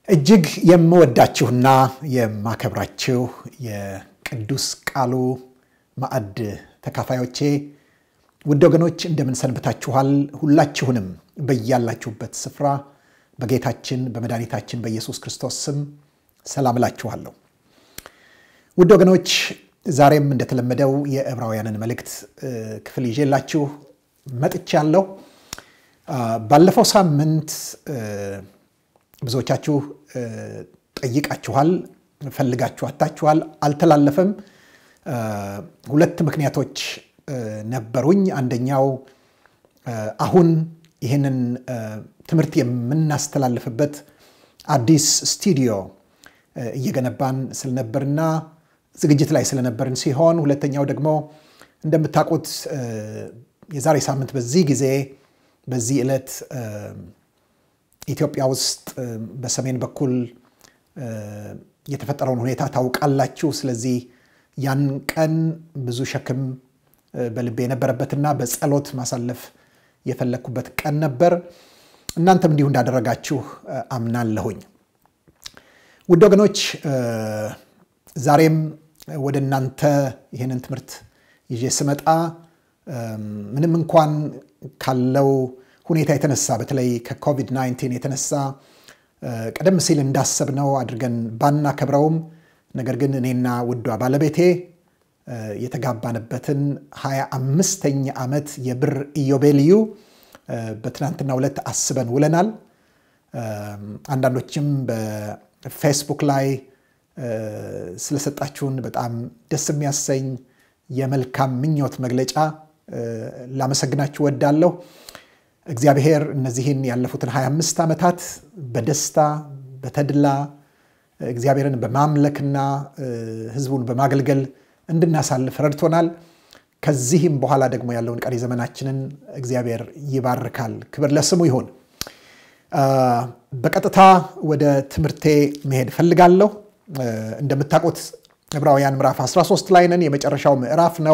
እጅግ የምወዳችሁና የማከብራችሁ የቅዱስ ቃሉ ማዕድ ተካፋዮቼ ውድ ወገኖች እንደምን ሰንብታችኋል? ሁላችሁንም በያላችሁበት ስፍራ በጌታችን በመድኃኒታችን በኢየሱስ ክርስቶስ ስም ሰላም እላችኋለሁ። ውድ ወገኖች ዛሬም እንደተለመደው የዕብራውያንን መልእክት ክፍል ይዤላችሁ መጥቻለሁ። ባለፈው ሳምንት ብዙዎቻችሁ ጠይቃችኋል፣ ፈልጋችሁ አታችኋል፣ አልተላለፈም። ሁለት ምክንያቶች ነበሩኝ። አንደኛው አሁን ይህንን ትምህርት የምናስተላልፍበት አዲስ ስቱዲዮ እየገነባን ስለነበርና ዝግጅት ላይ ስለነበርን ሲሆን፣ ሁለተኛው ደግሞ እንደምታውቁት የዛሬ ሳምንት በዚህ ጊዜ በዚህ ዕለት ኢትዮጵያ ውስጥ በሰሜን በኩል የተፈጠረውን ሁኔታ ታውቃላችሁ። ስለዚህ ያን ቀን ብዙ ሸክም በልቤ የነበረበትና በጸሎት ማሳለፍ የፈለግኩበት ቀን ነበር። እናንተም እንዲሁ እንዳደረጋችሁ አምናለሁኝ። ውድ ወገኖች ዛሬም ወደ እናንተ ይህንን ትምህርት ይዤ ስመጣ ምንም እንኳን ካለው ሁኔታ የተነሳ በተለይ ከኮቪድ-19 የተነሳ ቀደም ሲል እንዳሰብነው አድርገን ባናከብረውም ነገር ግን እኔና ውዷ ባለቤቴ የተጋባንበትን ሀያ አምስተኛ ዓመት የብር ኢዮቤልዩ በትናንትናው ዕለት አስበን ውለናል። አንዳንዶችም በፌስቡክ ላይ ስለሰጣችሁን በጣም ደስ የሚያሰኝ የመልካም ምኞት መግለጫ ላመሰግናችሁ ወዳለሁ። እግዚአብሔር እነዚህን ያለፉትን 25 ዓመታት በደስታ በተድላ እግዚአብሔርን በማምለክና ሕዝቡን በማገልገል እንድናሳልፍ ረድቶናል። ከዚህም በኋላ ደግሞ ያለውን ቀሪ ዘመናችንን እግዚአብሔር ይባርካል። ክብር ለስሙ ይሁን። በቀጥታ ወደ ትምህርቴ መሄድ ፈልጋለሁ። እንደምታውቁት ዕብራውያን ምዕራፍ 13 ላይ ነን። የመጨረሻው ምዕራፍ ነው።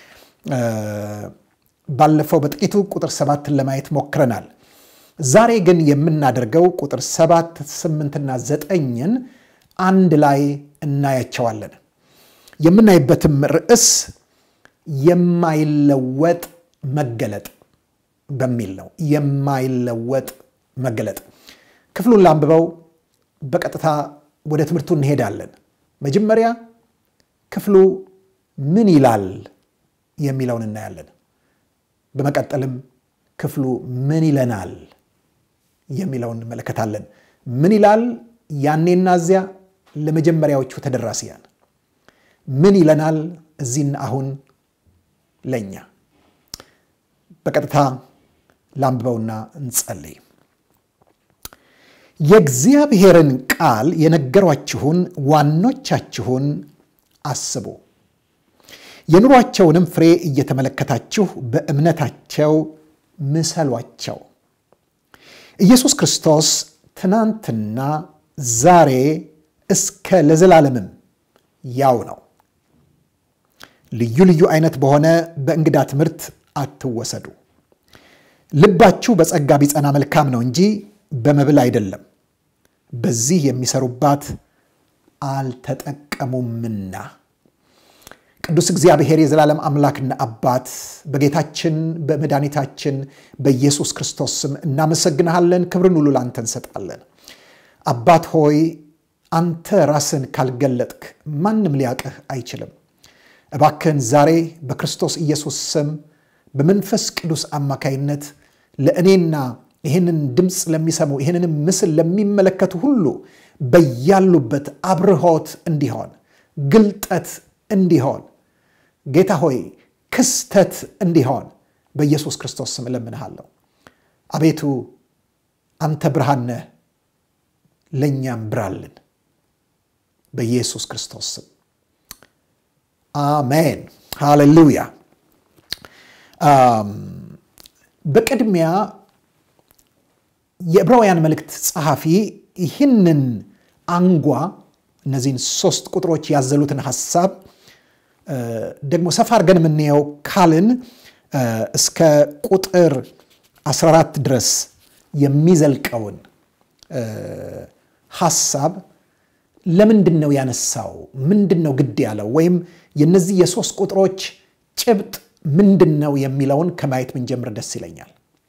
ባለፈው በጥቂቱ ቁጥር ሰባትን ለማየት ሞክረናል። ዛሬ ግን የምናደርገው ቁጥር ሰባት ስምንትና ዘጠኝን አንድ ላይ እናያቸዋለን። የምናይበትም ርዕስ የማይለወጥ መገለጥ በሚል ነው። የማይለወጥ መገለጥ። ክፍሉን ላንብበው፣ በቀጥታ ወደ ትምህርቱ እንሄዳለን። መጀመሪያ ክፍሉ ምን ይላል የሚለውን እናያለን። በመቀጠልም ክፍሉ ምን ይለናል የሚለውን እንመለከታለን። ምን ይላል ያኔና እዚያ ለመጀመሪያዎቹ ተደራሲያን፣ ምን ይለናል እዚህና አሁን ለእኛ። በቀጥታ ላንብበውና እንጸልይ። የእግዚአብሔርን ቃል የነገሯችሁን ዋኖቻችሁን አስቡ የኑሯቸውንም ፍሬ እየተመለከታችሁ በእምነታቸው ምሰሏቸው። ኢየሱስ ክርስቶስ ትናንትና ዛሬ እስከ ለዘላለምም ያው ነው። ልዩ ልዩ አይነት በሆነ በእንግዳ ትምህርት አትወሰዱ። ልባችሁ በጸጋ ቢጸና መልካም ነው እንጂ በመብል አይደለም፣ በዚህ የሚሰሩባት አልተጠቀሙምና። ቅዱስ እግዚአብሔር የዘላለም አምላክና አባት በጌታችን በመድኃኒታችን በኢየሱስ ክርስቶስ ስም እናመሰግንሃለን። ክብርን ሁሉ ለአንተ እንሰጣለን። አባት ሆይ አንተ ራስን ካልገለጥክ ማንም ሊያቅህ አይችልም። እባክህን ዛሬ በክርስቶስ ኢየሱስ ስም በመንፈስ ቅዱስ አማካይነት ለእኔና ይህንን ድምፅ ለሚሰሙ ይህንንም ምስል ለሚመለከቱ ሁሉ በያሉበት አብርሆት እንዲሆን ግልጠት እንዲሆን ጌታ ሆይ ክስተት እንዲሆን በኢየሱስ ክርስቶስ ስም እለምንሃለሁ። አቤቱ አንተ ብርሃን ነህ፣ ለእኛም ብራልን። በኢየሱስ ክርስቶስ ስም አሜን። ሃሌሉያ። በቅድሚያ የዕብራውያን መልእክት ጸሐፊ ይህንን አንጓ እነዚህን ሶስት ቁጥሮች ያዘሉትን ሐሳብ ደግሞ ሰፋ አድርገን የምናየው ካልን እስከ ቁጥር 14 ድረስ የሚዘልቀውን ሐሳብ ለምንድን ነው ያነሳው? ምንድን ነው ግድ ያለው? ወይም የነዚህ የሶስት ቁጥሮች ጭብጥ ምንድን ነው የሚለውን ከማየት ብንጀምር ደስ ይለኛል።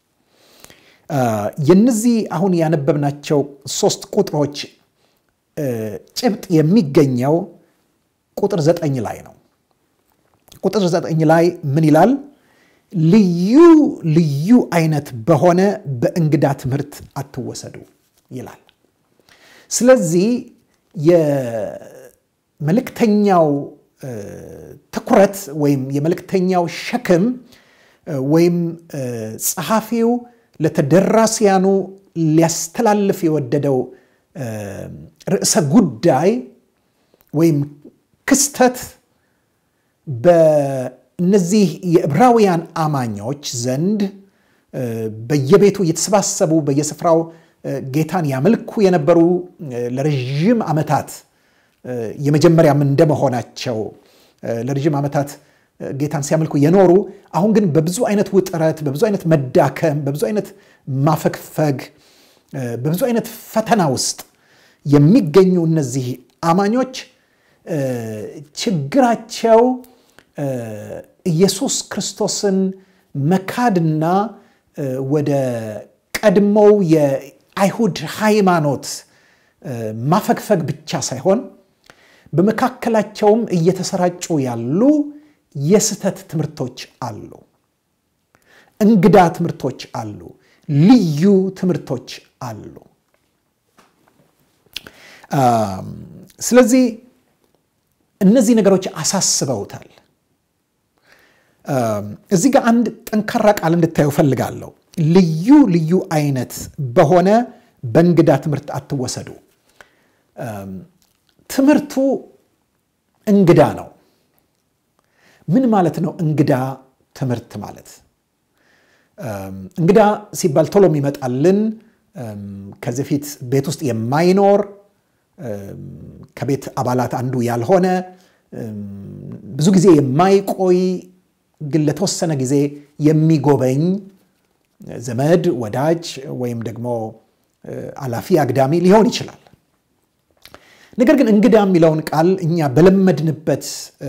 የነዚህ አሁን ያነበብናቸው ሶስት ቁጥሮች ጭብጥ የሚገኘው ቁጥር ዘጠኝ ላይ ነው። ቁጥር ዘጠኝ ላይ ምን ይላል? ልዩ ልዩ አይነት በሆነ በእንግዳ ትምህርት አትወሰዱ ይላል። ስለዚህ የመልእክተኛው ትኩረት ወይም የመልእክተኛው ሸክም ወይም ጸሐፊው ለተደራሲያኑ ሊያስተላልፍ የወደደው ርዕሰ ጉዳይ ወይም ክስተት በእነዚህ የዕብራውያን አማኞች ዘንድ በየቤቱ እየተሰባሰቡ በየስፍራው ጌታን ያመልኩ የነበሩ ለረዥም ዓመታት የመጀመሪያም እንደመሆናቸው ለረዥም ዓመታት ጌታን ሲያመልኩ የኖሩ አሁን ግን በብዙ አይነት ውጥረት፣ በብዙ አይነት መዳከም፣ በብዙ አይነት ማፈግፈግ፣ በብዙ አይነት ፈተና ውስጥ የሚገኙ እነዚህ አማኞች ችግራቸው ኢየሱስ ክርስቶስን መካድና ወደ ቀድሞው የአይሁድ ሃይማኖት ማፈግፈግ ብቻ ሳይሆን በመካከላቸውም እየተሰራጩ ያሉ የስህተት ትምህርቶች አሉ፣ እንግዳ ትምህርቶች አሉ፣ ልዩ ትምህርቶች አሉ። ስለዚህ እነዚህ ነገሮች አሳስበውታል። እዚህ ጋር አንድ ጠንካራ ቃል እንድታዩ ፈልጋለሁ። ልዩ ልዩ አይነት በሆነ በእንግዳ ትምህርት አትወሰዱ። ትምህርቱ እንግዳ ነው። ምን ማለት ነው? እንግዳ ትምህርት ማለት እንግዳ ሲባል ቶሎ የሚመጣልን ከዚህ ፊት ቤት ውስጥ የማይኖር ከቤት አባላት አንዱ ያልሆነ ብዙ ጊዜ የማይቆይ ግን ለተወሰነ ጊዜ የሚጎበኝ ዘመድ፣ ወዳጅ ወይም ደግሞ አላፊ አግዳሚ ሊሆን ይችላል። ነገር ግን እንግዳ የሚለውን ቃል እኛ በለመድንበት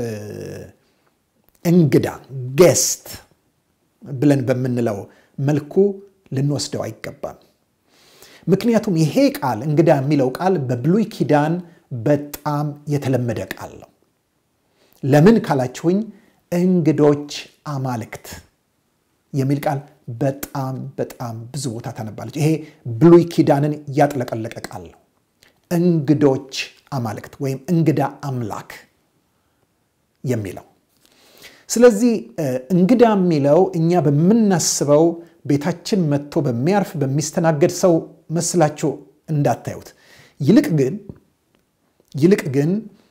እንግዳ ጌስት ብለን በምንለው መልኩ ልንወስደው አይገባም። ምክንያቱም ይሄ ቃል እንግዳ የሚለው ቃል በብሉይ ኪዳን በጣም የተለመደ ቃል ነው። ለምን ካላችሁኝ እንግዶች አማልክት የሚል ቃል በጣም በጣም ብዙ ቦታ ታነባለች። ይሄ ብሉይ ኪዳንን ያጥለቀለቀ ቃል ነው። እንግዶች አማልክት ወይም እንግዳ አምላክ የሚለው ስለዚህ እንግዳ የሚለው እኛ በምናስበው ቤታችን መጥቶ በሚያርፍ በሚስተናገድ ሰው መስላችሁ እንዳታዩት። ይልቅ ግን ይልቅ ግን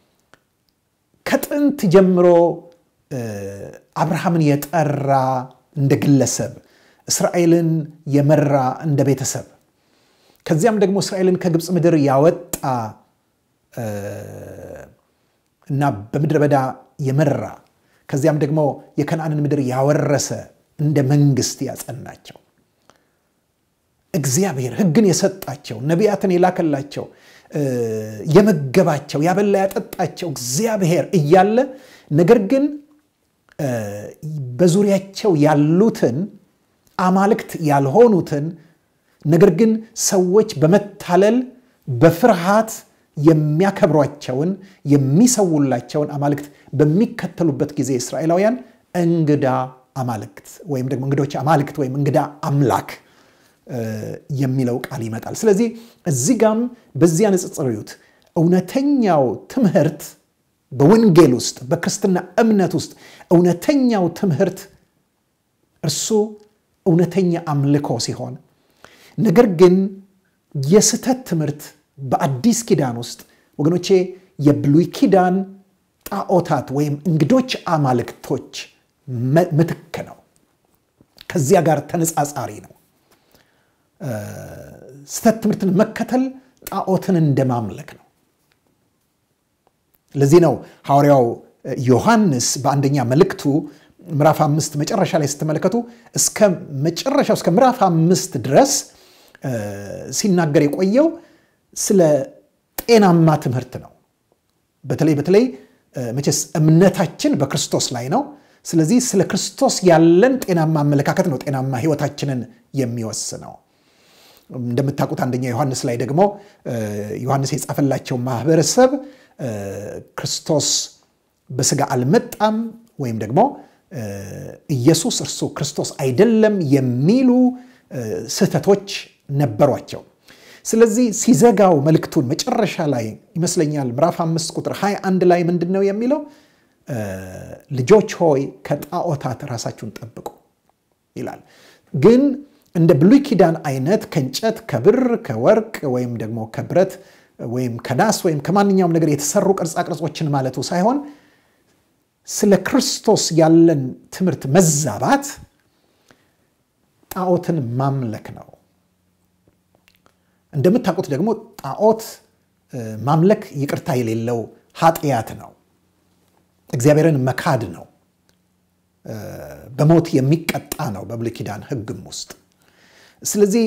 ከጥንት ጀምሮ አብርሃምን የጠራ እንደ ግለሰብ፣ እስራኤልን የመራ እንደ ቤተሰብ፣ ከዚያም ደግሞ እስራኤልን ከግብፅ ምድር ያወጣ እና በምድረ በዳ የመራ ከዚያም ደግሞ የከነአንን ምድር ያወረሰ እንደ መንግስት ያጸናቸው እግዚአብሔር ሕግን የሰጣቸው ነቢያትን የላከላቸው የመገባቸው ያበላ ያጠጣቸው እግዚአብሔር እያለ ነገር ግን በዙሪያቸው ያሉትን አማልክት ያልሆኑትን ነገር ግን ሰዎች በመታለል በፍርሃት የሚያከብሯቸውን የሚሰውላቸውን አማልክት በሚከተሉበት ጊዜ እስራኤላውያን እንግዳ አማልክት ወይም ደግሞ እንግዶች አማልክት ወይም እንግዳ አምላክ የሚለው ቃል ይመጣል። ስለዚህ እዚህ ጋም በዚያ ንጽጽር እዩት። እውነተኛው ትምህርት በወንጌል ውስጥ በክርስትና እምነት ውስጥ እውነተኛው ትምህርት እርሱ እውነተኛ አምልኮ ሲሆን ነገር ግን የስህተት ትምህርት በአዲስ ኪዳን ውስጥ ወገኖቼ የብሉይ ኪዳን ጣዖታት ወይም እንግዶች አማልክቶች ምትክ ነው። ከዚያ ጋር ተነጻጻሪ ነው። ስህተት ትምህርትን መከተል ጣዖትን እንደማምለክ ነው። ለዚህ ነው ሐዋርያው ዮሐንስ በአንደኛ መልእክቱ ምዕራፍ አምስት መጨረሻ ላይ ስትመለከቱ እስከ መጨረሻው እስከ ምዕራፍ አምስት ድረስ ሲናገር የቆየው ስለ ጤናማ ትምህርት ነው። በተለይ በተለይ መቼስ እምነታችን በክርስቶስ ላይ ነው። ስለዚህ ስለ ክርስቶስ ያለን ጤናማ አመለካከት ነው ጤናማ ሕይወታችንን የሚወስነው። እንደምታውቁት አንደኛ ዮሐንስ ላይ ደግሞ ዮሐንስ የጻፈላቸው ማህበረሰብ ክርስቶስ በስጋ አልመጣም ወይም ደግሞ ኢየሱስ እርሱ ክርስቶስ አይደለም የሚሉ ስህተቶች ነበሯቸው። ስለዚህ ሲዘጋው መልእክቱን መጨረሻ ላይ ይመስለኛል ምዕራፍ አምስት ቁጥር 21 ላይ ምንድን ነው የሚለው? ልጆች ሆይ ከጣዖታት ራሳችሁን ጠብቁ ይላል። ግን እንደ ብሉይ ኪዳን አይነት ከእንጨት፣ ከብር፣ ከወርቅ ወይም ደግሞ ከብረት ወይም ከናስ ወይም ከማንኛውም ነገር የተሰሩ ቅርጻ ቅርጾችን ማለቱ ሳይሆን ስለ ክርስቶስ ያለን ትምህርት መዛባት ጣዖትን ማምለክ ነው። እንደምታውቁት ደግሞ ጣዖት ማምለክ ይቅርታ የሌለው ኃጢአት ነው። እግዚአብሔርን መካድ ነው። በሞት የሚቀጣ ነው በብሉይ ኪዳን ሕግም ውስጥ። ስለዚህ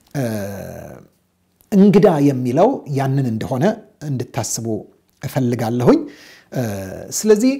እንግዳ የሚለው ያንን እንደሆነ እንድታስቡ እፈልጋለሁኝ። ስለዚህ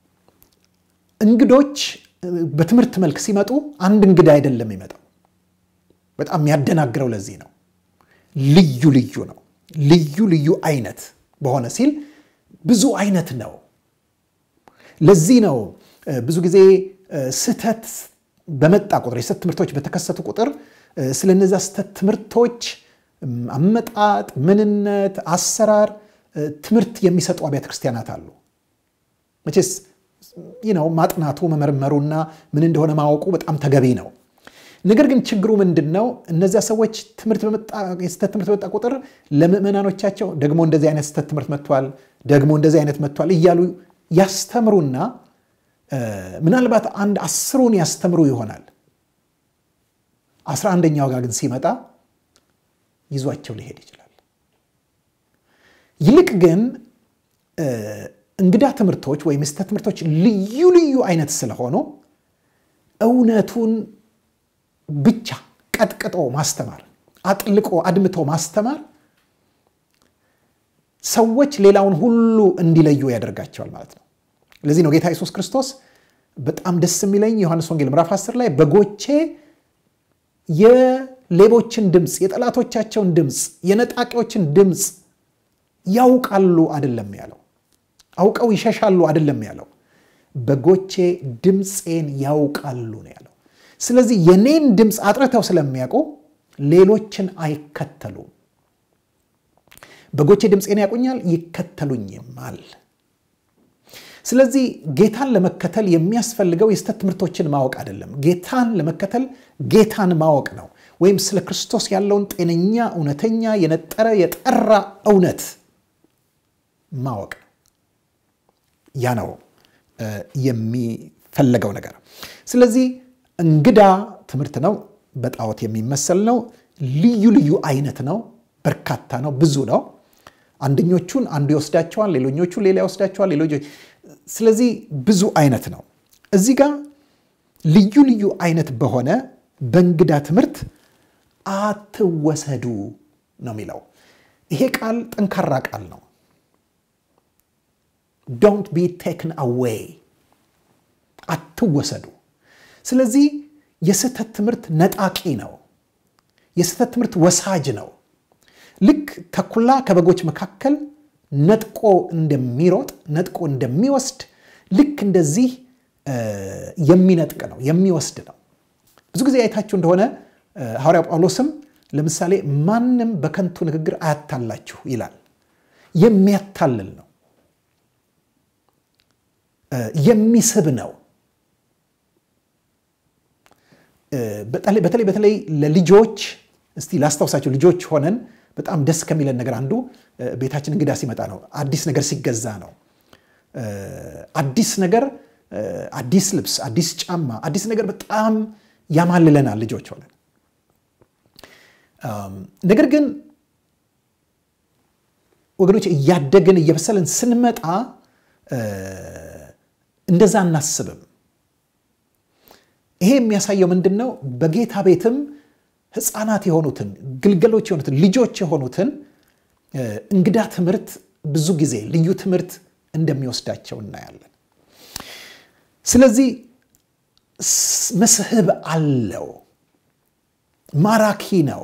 እንግዶች በትምህርት መልክ ሲመጡ አንድ እንግዳ አይደለም የሚመጣው። በጣም የሚያደናግረው ለዚህ ነው። ልዩ ልዩ ነው። ልዩ ልዩ አይነት በሆነ ሲል ብዙ አይነት ነው። ለዚህ ነው ብዙ ጊዜ ስህተት በመጣ ቁጥር የስህተት ትምህርቶች በተከሰቱ ቁጥር ስለ እነዚያ ስህተት ትምህርቶች አመጣጥ፣ ምንነት፣ አሰራር ትምህርት የሚሰጡ አብያተ ክርስቲያናት አሉ። መቼስ ነው ማጥናቱ መመርመሩና ምን እንደሆነ ማወቁ በጣም ተገቢ ነው። ነገር ግን ችግሩ ምንድን ነው? እነዚያ ሰዎች የስህተት ትምህርት በመጣ ቁጥር ለምዕመናኖቻቸው ደግሞ እንደዚህ አይነት ስህተት ትምህርት መጥቷል፣ ደግሞ እንደዚህ አይነት መጥቷል እያሉ ያስተምሩና ምናልባት አንድ አስሩን ያስተምሩ ይሆናል። አስራ አንደኛው ጋር ግን ሲመጣ ይዟቸው ሊሄድ ይችላል። ይልቅ ግን እንግዳ ትምህርቶች ወይም የስህተት ትምህርቶች ልዩ ልዩ አይነት ስለሆኑ እውነቱን ብቻ ቀጥቅጦ ማስተማር፣ አጥልቆ አድምቶ ማስተማር ሰዎች ሌላውን ሁሉ እንዲለዩ ያደርጋቸዋል ማለት ነው። ለዚህ ነው ጌታ ኢየሱስ ክርስቶስ በጣም ደስ የሚለኝ ዮሐንስ ወንጌል ምዕራፍ 10 ላይ በጎቼ የሌቦችን ድምፅ፣ የጠላቶቻቸውን ድምፅ፣ የነጣቂዎችን ድምፅ ያውቃሉ አይደለም ያለው። አውቀው ይሸሻሉ አይደለም ያለው። በጎቼ ድምፄን ያውቃሉ ነው ያለው። ስለዚህ የኔን ድምፅ አጥርተው ስለሚያውቁ ሌሎችን አይከተሉም። በጎቼ ድምፄን ያውቁኛል፣ ይከተሉኝማል። ስለዚህ ጌታን ለመከተል የሚያስፈልገው የስህተት ትምህርቶችን ማወቅ አይደለም። ጌታን ለመከተል ጌታን ማወቅ ነው። ወይም ስለ ክርስቶስ ያለውን ጤነኛ፣ እውነተኛ፣ የነጠረ የጠራ እውነት ማወቅ ያ ነው የሚፈለገው ነገር። ስለዚህ እንግዳ ትምህርት ነው። በጣዖት የሚመሰል ነው። ልዩ ልዩ አይነት ነው። በርካታ ነው። ብዙ ነው። አንደኞቹን አንዱ ይወስዳቸዋል፣ ሌሎኞቹ ሌላ ይወስዳቸዋል። ሌሎች ስለዚህ ብዙ አይነት ነው። እዚህ ጋር ልዩ ልዩ አይነት በሆነ በእንግዳ ትምህርት አትወሰዱ ነው የሚለው። ይሄ ቃል ጠንካራ ቃል ነው። ዶንት ቢ ቴክን አዌይ፣ አትወሰዱ። ስለዚህ የስህተት ትምህርት ነጣቂ ነው። የስህተት ትምህርት ወሳጅ ነው። ልክ ተኩላ ከበጎች መካከል ነጥቆ እንደሚሮጥ ነጥቆ እንደሚወስድ ልክ እንደዚህ የሚነጥቅ ነው የሚወስድ ነው። ብዙ ጊዜ አይታችሁ እንደሆነ ሐዋርያው ጳውሎስም ለምሳሌ ማንም በከንቱ ንግግር አያታላችሁ ይላል። የሚያታልል ነው፣ የሚስብ ነው። በተለይ በተለይ ለልጆች እስቲ ላስታውሳቸው ልጆች ሆነን በጣም ደስ ከሚለን ነገር አንዱ ቤታችን እንግዳ ሲመጣ ነው። አዲስ ነገር ሲገዛ ነው። አዲስ ነገር፣ አዲስ ልብስ፣ አዲስ ጫማ፣ አዲስ ነገር በጣም ያማልለናል ልጆች ሆነን። ነገር ግን ወገኖች እያደግን እየበሰልን ስንመጣ እንደዛ አናስብም። ይሄ የሚያሳየው ምንድን ነው? በጌታ ቤትም ሕፃናት የሆኑትን ግልገሎች የሆኑትን ልጆች የሆኑትን እንግዳ ትምህርት ብዙ ጊዜ ልዩ ትምህርት እንደሚወስዳቸው እናያለን። ስለዚህ መስህብ አለው፣ ማራኪ ነው፣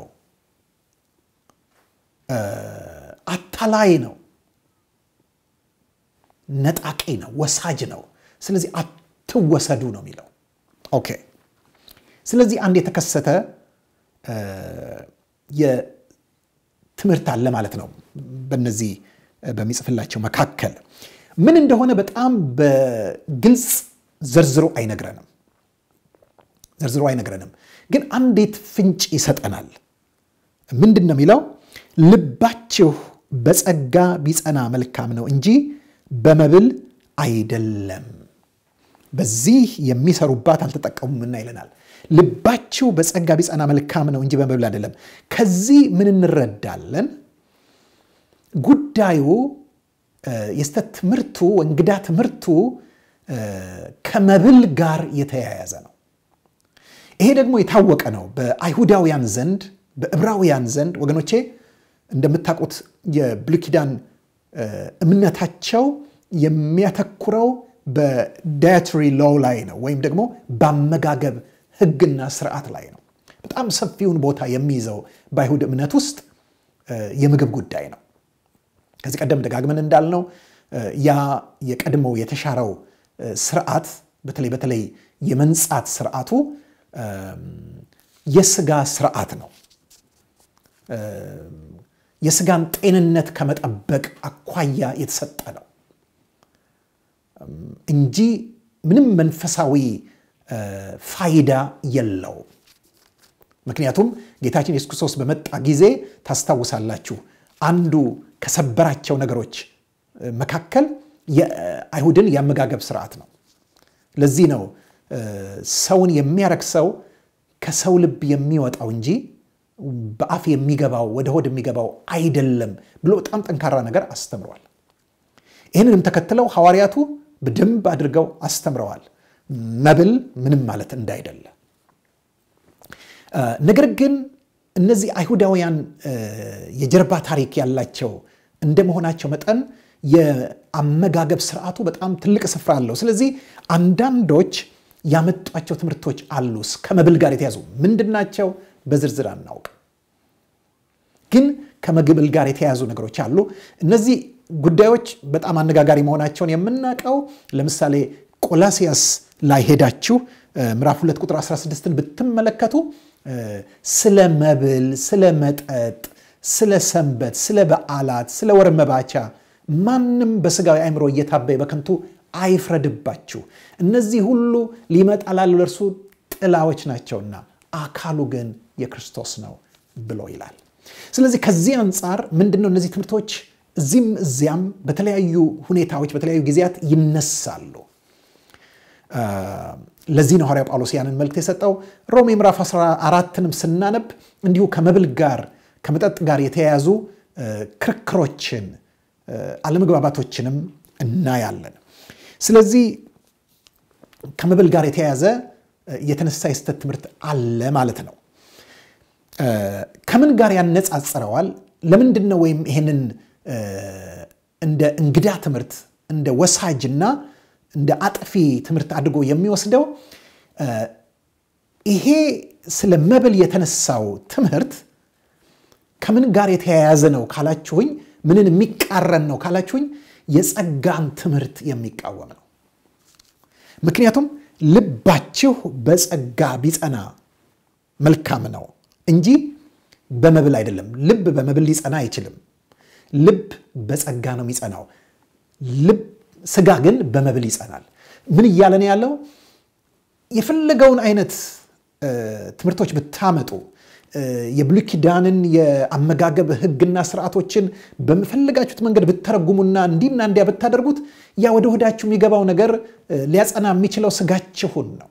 አታላይ ነው፣ ነጣቂ ነው፣ ወሳጅ ነው። ስለዚህ አትወሰዱ ነው የሚለው። ኦኬ። ስለዚህ አንድ የተከሰተ የትምህርት አለ ማለት ነው። በነዚህ በሚጽፍላቸው መካከል ምን እንደሆነ በጣም በግልጽ ዘርዝሮ አይነግረንም ዘርዝሮ አይነግረንም፣ ግን አንዲት ፍንጭ ይሰጠናል። ምንድን ነው የሚለው? ልባችሁ በጸጋ ቢጸና መልካም ነው እንጂ በመብል አይደለም። በዚህ የሚሰሩባት አልተጠቀሙምና ይለናል። ልባችሁ በጸጋ ቢጸና መልካም ነው እንጂ በመብል አይደለም። ከዚህ ምን እንረዳለን? ጉዳዩ የስተት ትምህርቱ እንግዳ ትምህርቱ ከመብል ጋር የተያያዘ ነው። ይሄ ደግሞ የታወቀ ነው በአይሁዳውያን ዘንድ በዕብራውያን ዘንድ ወገኖቼ እንደምታውቁት የብሉይ ኪዳን እምነታቸው የሚያተኩረው በዳያትሪ ሎው ላይ ነው ወይም ደግሞ በአመጋገብ ሕግና ስርዓት ላይ ነው። በጣም ሰፊውን ቦታ የሚይዘው በአይሁድ እምነት ውስጥ የምግብ ጉዳይ ነው። ከዚህ ቀደም ደጋግመን እንዳልነው ያ የቀድሞው የተሻረው ስርዓት በተለይ በተለይ የመንጻት ስርዓቱ የስጋ ስርዓት ነው። የስጋን ጤንነት ከመጠበቅ አኳያ የተሰጠ ነው እንጂ ምንም መንፈሳዊ ፋይዳ የለውም። ምክንያቱም ጌታችን ኢየሱስ ክርስቶስ በመጣ ጊዜ ታስታውሳላችሁ፣ አንዱ ከሰበራቸው ነገሮች መካከል የአይሁድን የአመጋገብ ስርዓት ነው። ለዚህ ነው ሰውን የሚያረክሰው ከሰው ልብ የሚወጣው እንጂ በአፍ የሚገባው ወደ ሆድ የሚገባው አይደለም ብሎ በጣም ጠንካራ ነገር አስተምረዋል። ይህንንም ተከትለው ሐዋርያቱ በደንብ አድርገው አስተምረዋል፣ መብል ምንም ማለት እንዳይደለ። ነገር ግን እነዚህ አይሁዳውያን የጀርባ ታሪክ ያላቸው እንደመሆናቸው መጠን የአመጋገብ ስርዓቱ በጣም ትልቅ ስፍራ አለው። ስለዚህ አንዳንዶች ያመጧቸው ትምህርቶች አሉ ከመብል ጋር የተያዙ ምንድናቸው? በዝርዝር አናውቅ፣ ግን ከመብል ጋር የተያዙ ነገሮች አሉ። እነዚህ ጉዳዮች በጣም አነጋጋሪ መሆናቸውን የምናውቀው ለምሳሌ ቆላሲያስ ላይ ሄዳችሁ ምዕራፍ 2 ቁጥር 16ን ብትመለከቱ ስለ መብል፣ ስለ መጠጥ፣ ስለ ሰንበት፣ ስለ በዓላት፣ ስለ ወር መባቻ ማንም በስጋዊ አእምሮ እየታበየ በከንቱ አይፍረድባችሁ፣ እነዚህ ሁሉ ሊመጣ ላለው ለእርሱ ጥላዎች ናቸውና አካሉ ግን የክርስቶስ ነው ብሎ ይላል። ስለዚህ ከዚህ አንጻር ምንድነው እነዚህ ትምህርቶች እዚህም እዚያም በተለያዩ ሁኔታዎች በተለያዩ ጊዜያት ይነሳሉ። ለዚህ ነው ሐዋርያው ጳውሎስ ያንን መልእክት የሰጠው። ሮሜ ምዕራፍ 14ንም ስናነብ እንዲሁ ከመብል ጋር ከመጠጥ ጋር የተያያዙ ክርክሮችን አለመግባባቶችንም እናያለን። ስለዚህ ከመብል ጋር የተያያዘ የተነሳ የስህተት ትምህርት አለ ማለት ነው። ከምን ጋር ያነጻጽረዋል? ለምንድን ነው ወይም ይሄንን እንደ እንግዳ ትምህርት እንደ ወሳጅና እንደ አጥፊ ትምህርት አድርጎ የሚወስደው? ይሄ ስለ መብል የተነሳው ትምህርት ከምን ጋር የተያያዘ ነው ካላችሁኝ፣ ምንን የሚቃረን ነው ካላችሁኝ፣ የጸጋን ትምህርት የሚቃወም ነው። ምክንያቱም ልባችሁ በጸጋ ቢጸና መልካም ነው እንጂ በመብል አይደለም። ልብ በመብል ሊጸና አይችልም። ልብ በጸጋ ነው የሚጸናው። ልብ ስጋ ግን በመብል ይጸናል። ምን እያለ ነው ያለው? የፈለገውን አይነት ትምህርቶች ብታመጡ የብሉይ ኪዳንን የአመጋገብ ሕግና ስርዓቶችን በምፈለጋችሁት መንገድ ብተረጉሙና እንዲና እንዲያ ብታደርጉት ያ ወደ ሆዳችሁ የሚገባው ነገር ሊያጸና የሚችለው ስጋችሁን ነው።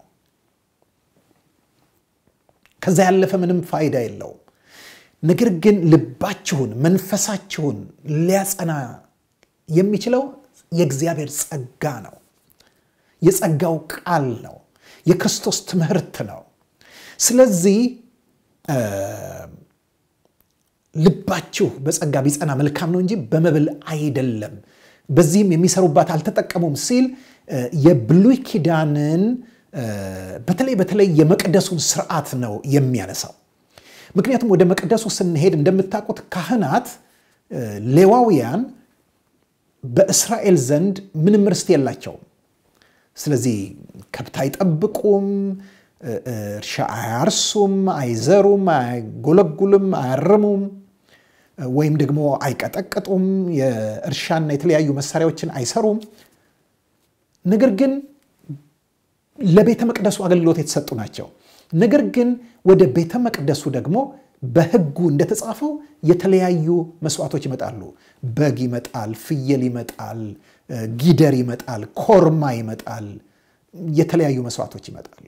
ከዛ ያለፈ ምንም ፋይዳ የለውም። ነገር ግን ልባችሁን፣ መንፈሳችሁን ሊያጸና የሚችለው የእግዚአብሔር ጸጋ ነው። የጸጋው ቃል ነው። የክርስቶስ ትምህርት ነው። ስለዚህ ልባችሁ በጸጋ ቢጸና መልካም ነው እንጂ በመብል አይደለም፣ በዚህም የሚሰሩባት አልተጠቀሙም ሲል የብሉይ ኪዳንን በተለይ በተለይ የመቅደሱን ስርዓት ነው የሚያነሳው። ምክንያቱም ወደ መቅደሱ ስንሄድ እንደምታውቁት ካህናት ሌዋውያን በእስራኤል ዘንድ ምንም ርስት የላቸውም። ስለዚህ ከብት አይጠብቁም፣ እርሻ አያርሱም፣ አይዘሩም፣ አይጎለጉልም፣ አያርሙም ወይም ደግሞ አይቀጠቅጡም፣ የእርሻና የተለያዩ መሳሪያዎችን አይሰሩም። ነገር ግን ለቤተ መቅደሱ አገልግሎት የተሰጡ ናቸው። ነገር ግን ወደ ቤተ መቅደሱ ደግሞ በሕጉ እንደተጻፈው የተለያዩ መስዋዕቶች ይመጣሉ። በግ ይመጣል፣ ፍየል ይመጣል፣ ጊደር ይመጣል፣ ኮርማ ይመጣል፣ የተለያዩ መስዋዕቶች ይመጣሉ።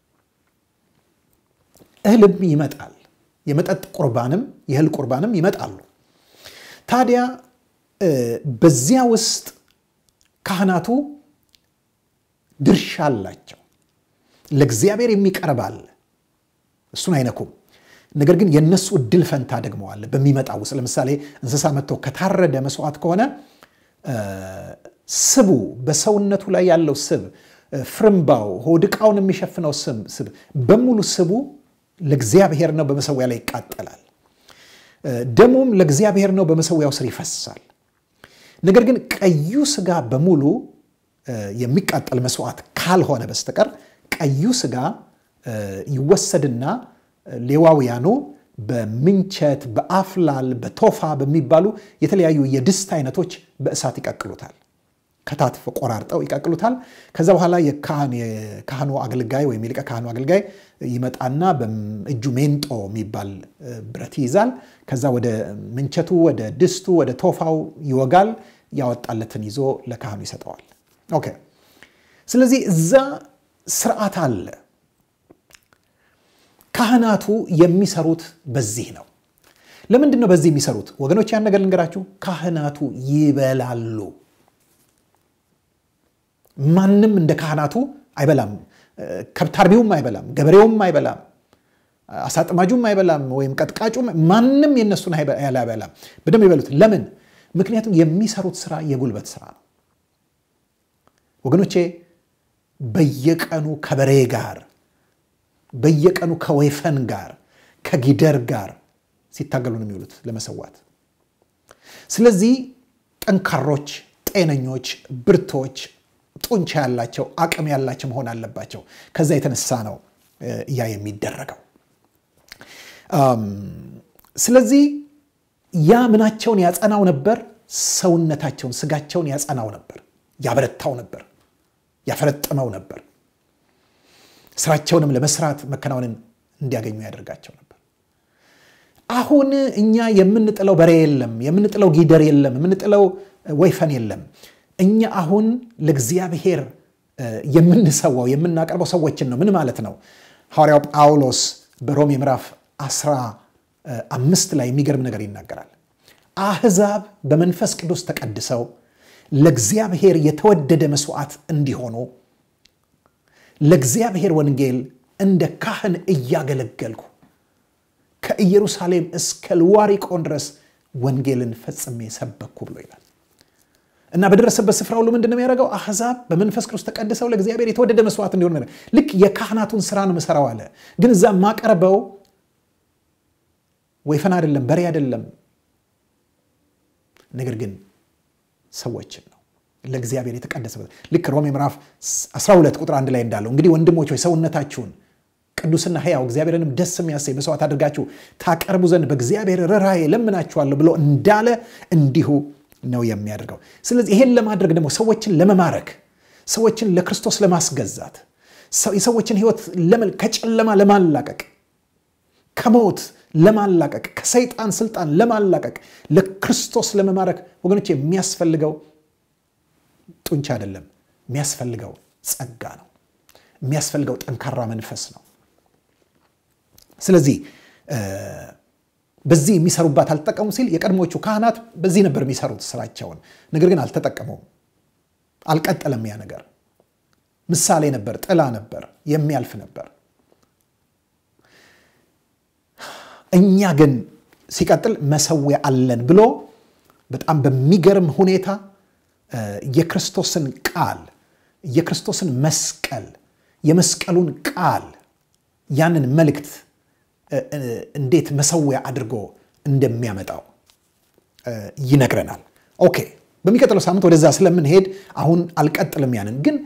እህልም ይመጣል። የመጠጥ ቁርባንም የእህል ቁርባንም ይመጣሉ። ታዲያ በዚያ ውስጥ ካህናቱ ድርሻ አላቸው። ለእግዚአብሔር የሚቀርብ አለ፣ እሱን አይነኩም። ነገር ግን የእነሱ እድል ፈንታ ደግሞ አለ በሚመጣው ውስጥ። ለምሳሌ እንስሳ መጥቶ ከታረደ መስዋዕት ከሆነ ስቡ፣ በሰውነቱ ላይ ያለው ስብ፣ ፍርምባው፣ ሆድ ዕቃውን የሚሸፍነው ስብ በሙሉ ስቡ ለእግዚአብሔር ነው፣ በመሰዊያ ላይ ይቃጠላል። ደሙም ለእግዚአብሔር ነው፣ በመሰዊያው ስር ይፈሳል። ነገር ግን ቀዩ ስጋ በሙሉ የሚቃጠል መስዋዕት ካልሆነ በስተቀር ቀዩ ስጋ ይወሰድና ሌዋውያኑ በምንቸት፣ በአፍላል፣ በቶፋ በሚባሉ የተለያዩ የድስት አይነቶች በእሳት ይቀቅሉታል። ከታትፍ ቆራርጠው ይቀቅሉታል። ከዛ በኋላ የካህኑ አገልጋይ ወይም የሊቀ ካህኑ አገልጋይ ይመጣና በእጁ ሜንጦ የሚባል ብረት ይይዛል። ከዛ ወደ ምንቸቱ፣ ወደ ድስቱ፣ ወደ ቶፋው ይወጋል። ያወጣለትን ይዞ ለካህኑ ይሰጠዋል። ኦኬ። ስለዚህ እዛ ስርዓት አለ። ካህናቱ የሚሰሩት በዚህ ነው። ለምንድን ነው በዚህ የሚሰሩት? ወገኖች ያን ነገር ልንገራችሁ። ካህናቱ ይበላሉ። ማንም እንደ ካህናቱ አይበላም። ከብት አርቢውም አይበላም፣ ገበሬውም አይበላም፣ አሳጥማጁም አይበላም፣ ወይም ቀጥቃጩም ማንም የነሱን ያህል አይበላም። በደንብ ይበሉት። ለምን? ምክንያቱም የሚሰሩት ስራ የጉልበት ስራ ነው። ወገኖቼ በየቀኑ ከበሬ ጋር በየቀኑ ከወይፈን ጋር ከጊደር ጋር ሲታገሉ ነው የሚውሉት ለመሰዋት። ስለዚህ ጠንካሮች፣ ጤነኞች፣ ብርቶች፣ ጡንቻ ያላቸው አቅም ያላቸው መሆን አለባቸው። ከዛ የተነሳ ነው ያ የሚደረገው። ስለዚህ ያ ምናቸውን ያጸናው ነበር? ሰውነታቸውን፣ ስጋቸውን ያጸናው ነበር፣ ያበረታው ነበር፣ ያፈረጥመው ነበር። ስራቸውንም ለመስራት መከናወንን እንዲያገኙ ያደርጋቸው ነበር። አሁን እኛ የምንጥለው በሬ የለም፣ የምንጥለው ጊደር የለም፣ የምንጥለው ወይፈን የለም። እኛ አሁን ለእግዚአብሔር የምንሰዋው የምናቀርበው ሰዎችን ነው። ምን ማለት ነው? ሐዋርያው ጳውሎስ በሮሜ ምዕራፍ አስራ አምስት ላይ የሚገርም ነገር ይናገራል። አሕዛብ በመንፈስ ቅዱስ ተቀድሰው ለእግዚአብሔር የተወደደ መስዋዕት እንዲሆኑ ለእግዚአብሔር ወንጌል እንደ ካህን እያገለገልኩ ከኢየሩሳሌም እስከ ልዋሪቆን ድረስ ወንጌልን ፈጽሜ ሰበኩ ብሎ ይላል እና በደረሰበት ስፍራ ሁሉ ምንድን ነው የሚያደርገው? አሕዛብ በመንፈስ ቅዱስ ተቀድሰው ለእግዚአብሔር የተወደደ መስዋዕት እንዲሆኑ ልክ የካህናቱን ስራ ነው የምሰራው አለ። ግን እዛ ማቀርበው ወይፈን አይደለም፣ በሬ አይደለም፣ ነገር ግን ሰዎችን ነው ለእግዚአብሔር የተቀደሰበት ልክ ሮሜ ምዕራፍ 12 ቁጥር አንድ ላይ እንዳለው እንግዲህ ወንድሞች ሆይ ሰውነታችሁን ቅዱስና ሕያው እግዚአብሔርንም ደስ የሚያሰኝ መስዋዕት አድርጋችሁ ታቀርቡ ዘንድ በእግዚአብሔር ርኅራኄ ለምናችኋለሁ ብሎ እንዳለ እንዲሁ ነው የሚያደርገው። ስለዚህ ይሄን ለማድረግ ደግሞ ሰዎችን ለመማረክ ሰዎችን ለክርስቶስ ለማስገዛት የሰዎችን ሕይወት ከጨለማ ለማላቀቅ ከሞት ለማላቀቅ ከሰይጣን ስልጣን ለማላቀቅ ለክርስቶስ ለመማረክ ወገኖች የሚያስፈልገው ጡንቻ አይደለም። የሚያስፈልገው ጸጋ ነው። የሚያስፈልገው ጠንካራ መንፈስ ነው። ስለዚህ በዚህ የሚሰሩባት አልተጠቀሙ ሲል የቀድሞቹ ካህናት በዚህ ነበር የሚሰሩት ስራቸውን። ነገር ግን አልተጠቀሙም፣ አልቀጠለም። ያ ነገር ምሳሌ ነበር፣ ጥላ ነበር፣ የሚያልፍ ነበር። እኛ ግን ሲቀጥል መሰዊያ አለን ብሎ በጣም በሚገርም ሁኔታ የክርስቶስን ቃል የክርስቶስን መስቀል የመስቀሉን ቃል ያንን መልእክት እንዴት መሰዊያ አድርጎ እንደሚያመጣው ይነግረናል። ኦኬ በሚቀጥለው ሳምንት ወደዛ ስለምንሄድ አሁን አልቀጥልም። ያንን ግን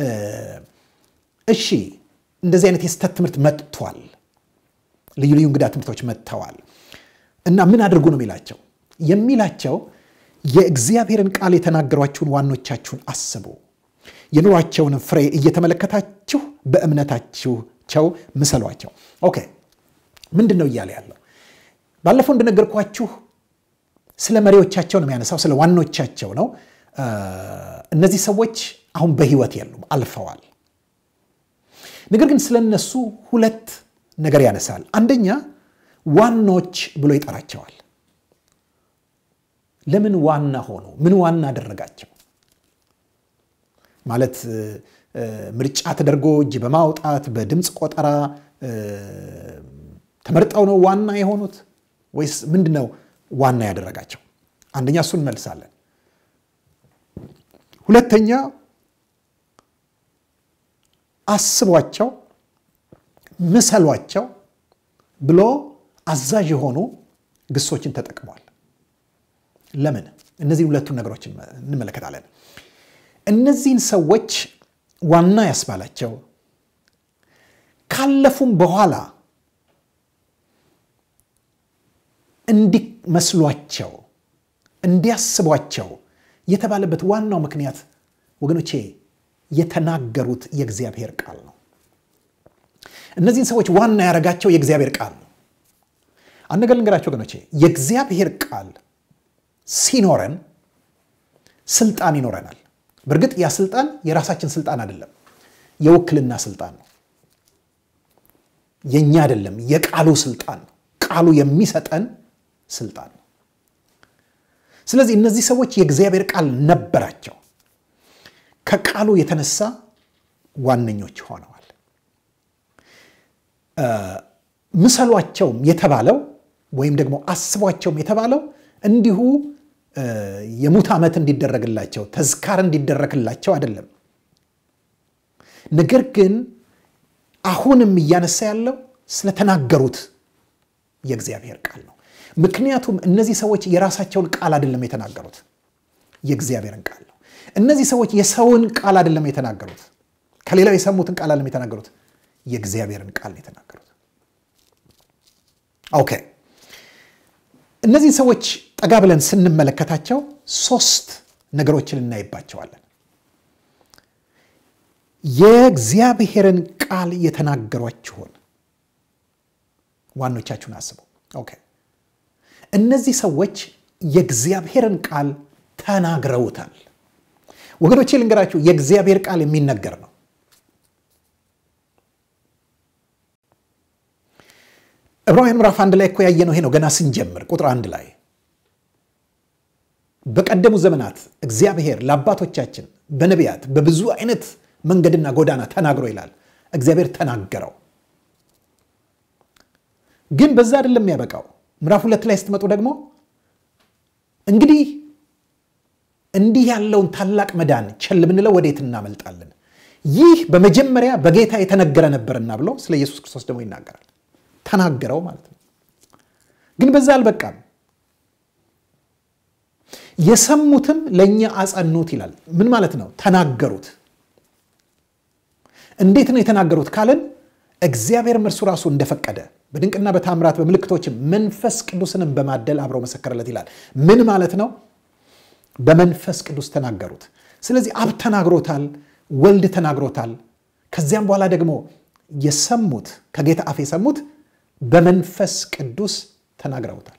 እሺ እንደዚህ አይነት የስተት ትምህርት መጥቷል። ልዩ ልዩ እንግዳ ትምህርቶች መጥተዋል እና ምን አድርጉ ነው የሚላቸው የሚላቸው የእግዚአብሔርን ቃል የተናገሯችሁን ዋኖቻችሁን አስቡ፣ የኑሯቸውን ፍሬ እየተመለከታችሁ በእምነታችሁ ቸው ምሰሏቸው። ኦኬ ምንድን ነው እያለ ያለው? ባለፈው እንደነገርኳችሁ ስለ መሪዎቻቸው ነው የሚያነሳው፣ ስለ ዋኖቻቸው ነው። እነዚህ ሰዎች አሁን በሕይወት የሉም፣ አልፈዋል። ነገር ግን ስለ እነሱ ሁለት ነገር ያነሳል። አንደኛ ዋኖች ብሎ ይጠራቸዋል። ለምን ዋና ሆኑ? ምን ዋና አደረጋቸው? ማለት ምርጫ ተደርጎ እጅ በማውጣት በድምፅ ቆጠራ ተመርጠው ነው ዋና የሆኑት ወይስ ምንድን ነው ዋና ያደረጋቸው? አንደኛ እሱን እንመልሳለን። ሁለተኛ አስቧቸው፣ ምሰሏቸው ብሎ አዛዥ የሆኑ ግሶችን ተጠቅሟል። ለምን? እነዚህ ሁለቱን ነገሮች እንመለከታለን። እነዚህን ሰዎች ዋና ያስባላቸው ካለፉም በኋላ እንዲመስሏቸው እንዲያስቧቸው የተባለበት ዋናው ምክንያት ወገኖቼ የተናገሩት የእግዚአብሔር ቃል ነው። እነዚህን ሰዎች ዋና ያደረጋቸው የእግዚአብሔር ቃል ነው። አንድ ነገር ልንገራቸው ወገኖቼ፣ የእግዚአብሔር ቃል ሲኖረን ስልጣን ይኖረናል። በእርግጥ ያ ስልጣን የራሳችን ስልጣን አይደለም፣ የውክልና ስልጣን ነው። የእኛ አይደለም፣ የቃሉ ስልጣን ነው። ቃሉ የሚሰጠን ስልጣን ነው። ስለዚህ እነዚህ ሰዎች የእግዚአብሔር ቃል ነበራቸው። ከቃሉ የተነሳ ዋነኞች ሆነዋል። ምሰሏቸውም የተባለው ወይም ደግሞ አስቧቸውም የተባለው እንዲሁ የሙት ዓመት እንዲደረግላቸው ተዝካር እንዲደረግላቸው አይደለም። ነገር ግን አሁንም እያነሳ ያለው ስለተናገሩት የእግዚአብሔር ቃል ነው። ምክንያቱም እነዚህ ሰዎች የራሳቸውን ቃል አይደለም የተናገሩት፣ የእግዚአብሔርን ቃል ነው። እነዚህ ሰዎች የሰውን ቃል አይደለም የተናገሩት፣ ከሌላው የሰሙትን ቃል አይደለም የተናገሩት፣ የእግዚአብሔርን ቃል ነው የተናገሩት። ኦኬ እነዚህ ሰዎች ጠጋ ብለን ስንመለከታቸው ሶስት ነገሮችን እናይባቸዋለን። የእግዚአብሔርን ቃል የተናገሯችሁን ዋኖቻችሁን አስቡ። ኦኬ እነዚህ ሰዎች የእግዚአብሔርን ቃል ተናግረውታል። ወገኖቼ ልንገራችሁ፣ የእግዚአብሔር ቃል የሚነገር ነው። ዕብራውያን ምዕራፍ አንድ ላይ እኮ ያየነው ይሄ ነው። ገና ስንጀምር ቁጥር አንድ ላይ በቀደሙ ዘመናት እግዚአብሔር ለአባቶቻችን በነቢያት በብዙ አይነት መንገድና ጎዳና ተናግሮ ይላል። እግዚአብሔር ተናገረው። ግን በዛ አይደለም የሚያበቃው። ምዕራፍ ሁለት ላይ ስትመጡ ደግሞ እንግዲህ እንዲህ ያለውን ታላቅ መዳን ቸል ብንለው ወዴት እናመልጣለን? ይህ በመጀመሪያ በጌታ የተነገረ ነበርና ብሎ ስለ ኢየሱስ ክርስቶስ ደግሞ ይናገራል። ተናገረው ማለት ነው። ግን በዛ አልበቃም። የሰሙትም ለእኛ አጸኑት ይላል። ምን ማለት ነው? ተናገሩት። እንዴት ነው የተናገሩት ካለን እግዚአብሔርም እርሱ ራሱ እንደፈቀደ በድንቅና በታምራት በምልክቶችም መንፈስ ቅዱስንም በማደል አብረው መሰከረለት ይላል። ምን ማለት ነው? በመንፈስ ቅዱስ ተናገሩት። ስለዚህ አብ ተናግሮታል፣ ወልድ ተናግሮታል። ከዚያም በኋላ ደግሞ የሰሙት ከጌታ አፍ የሰሙት በመንፈስ ቅዱስ ተናግረውታል።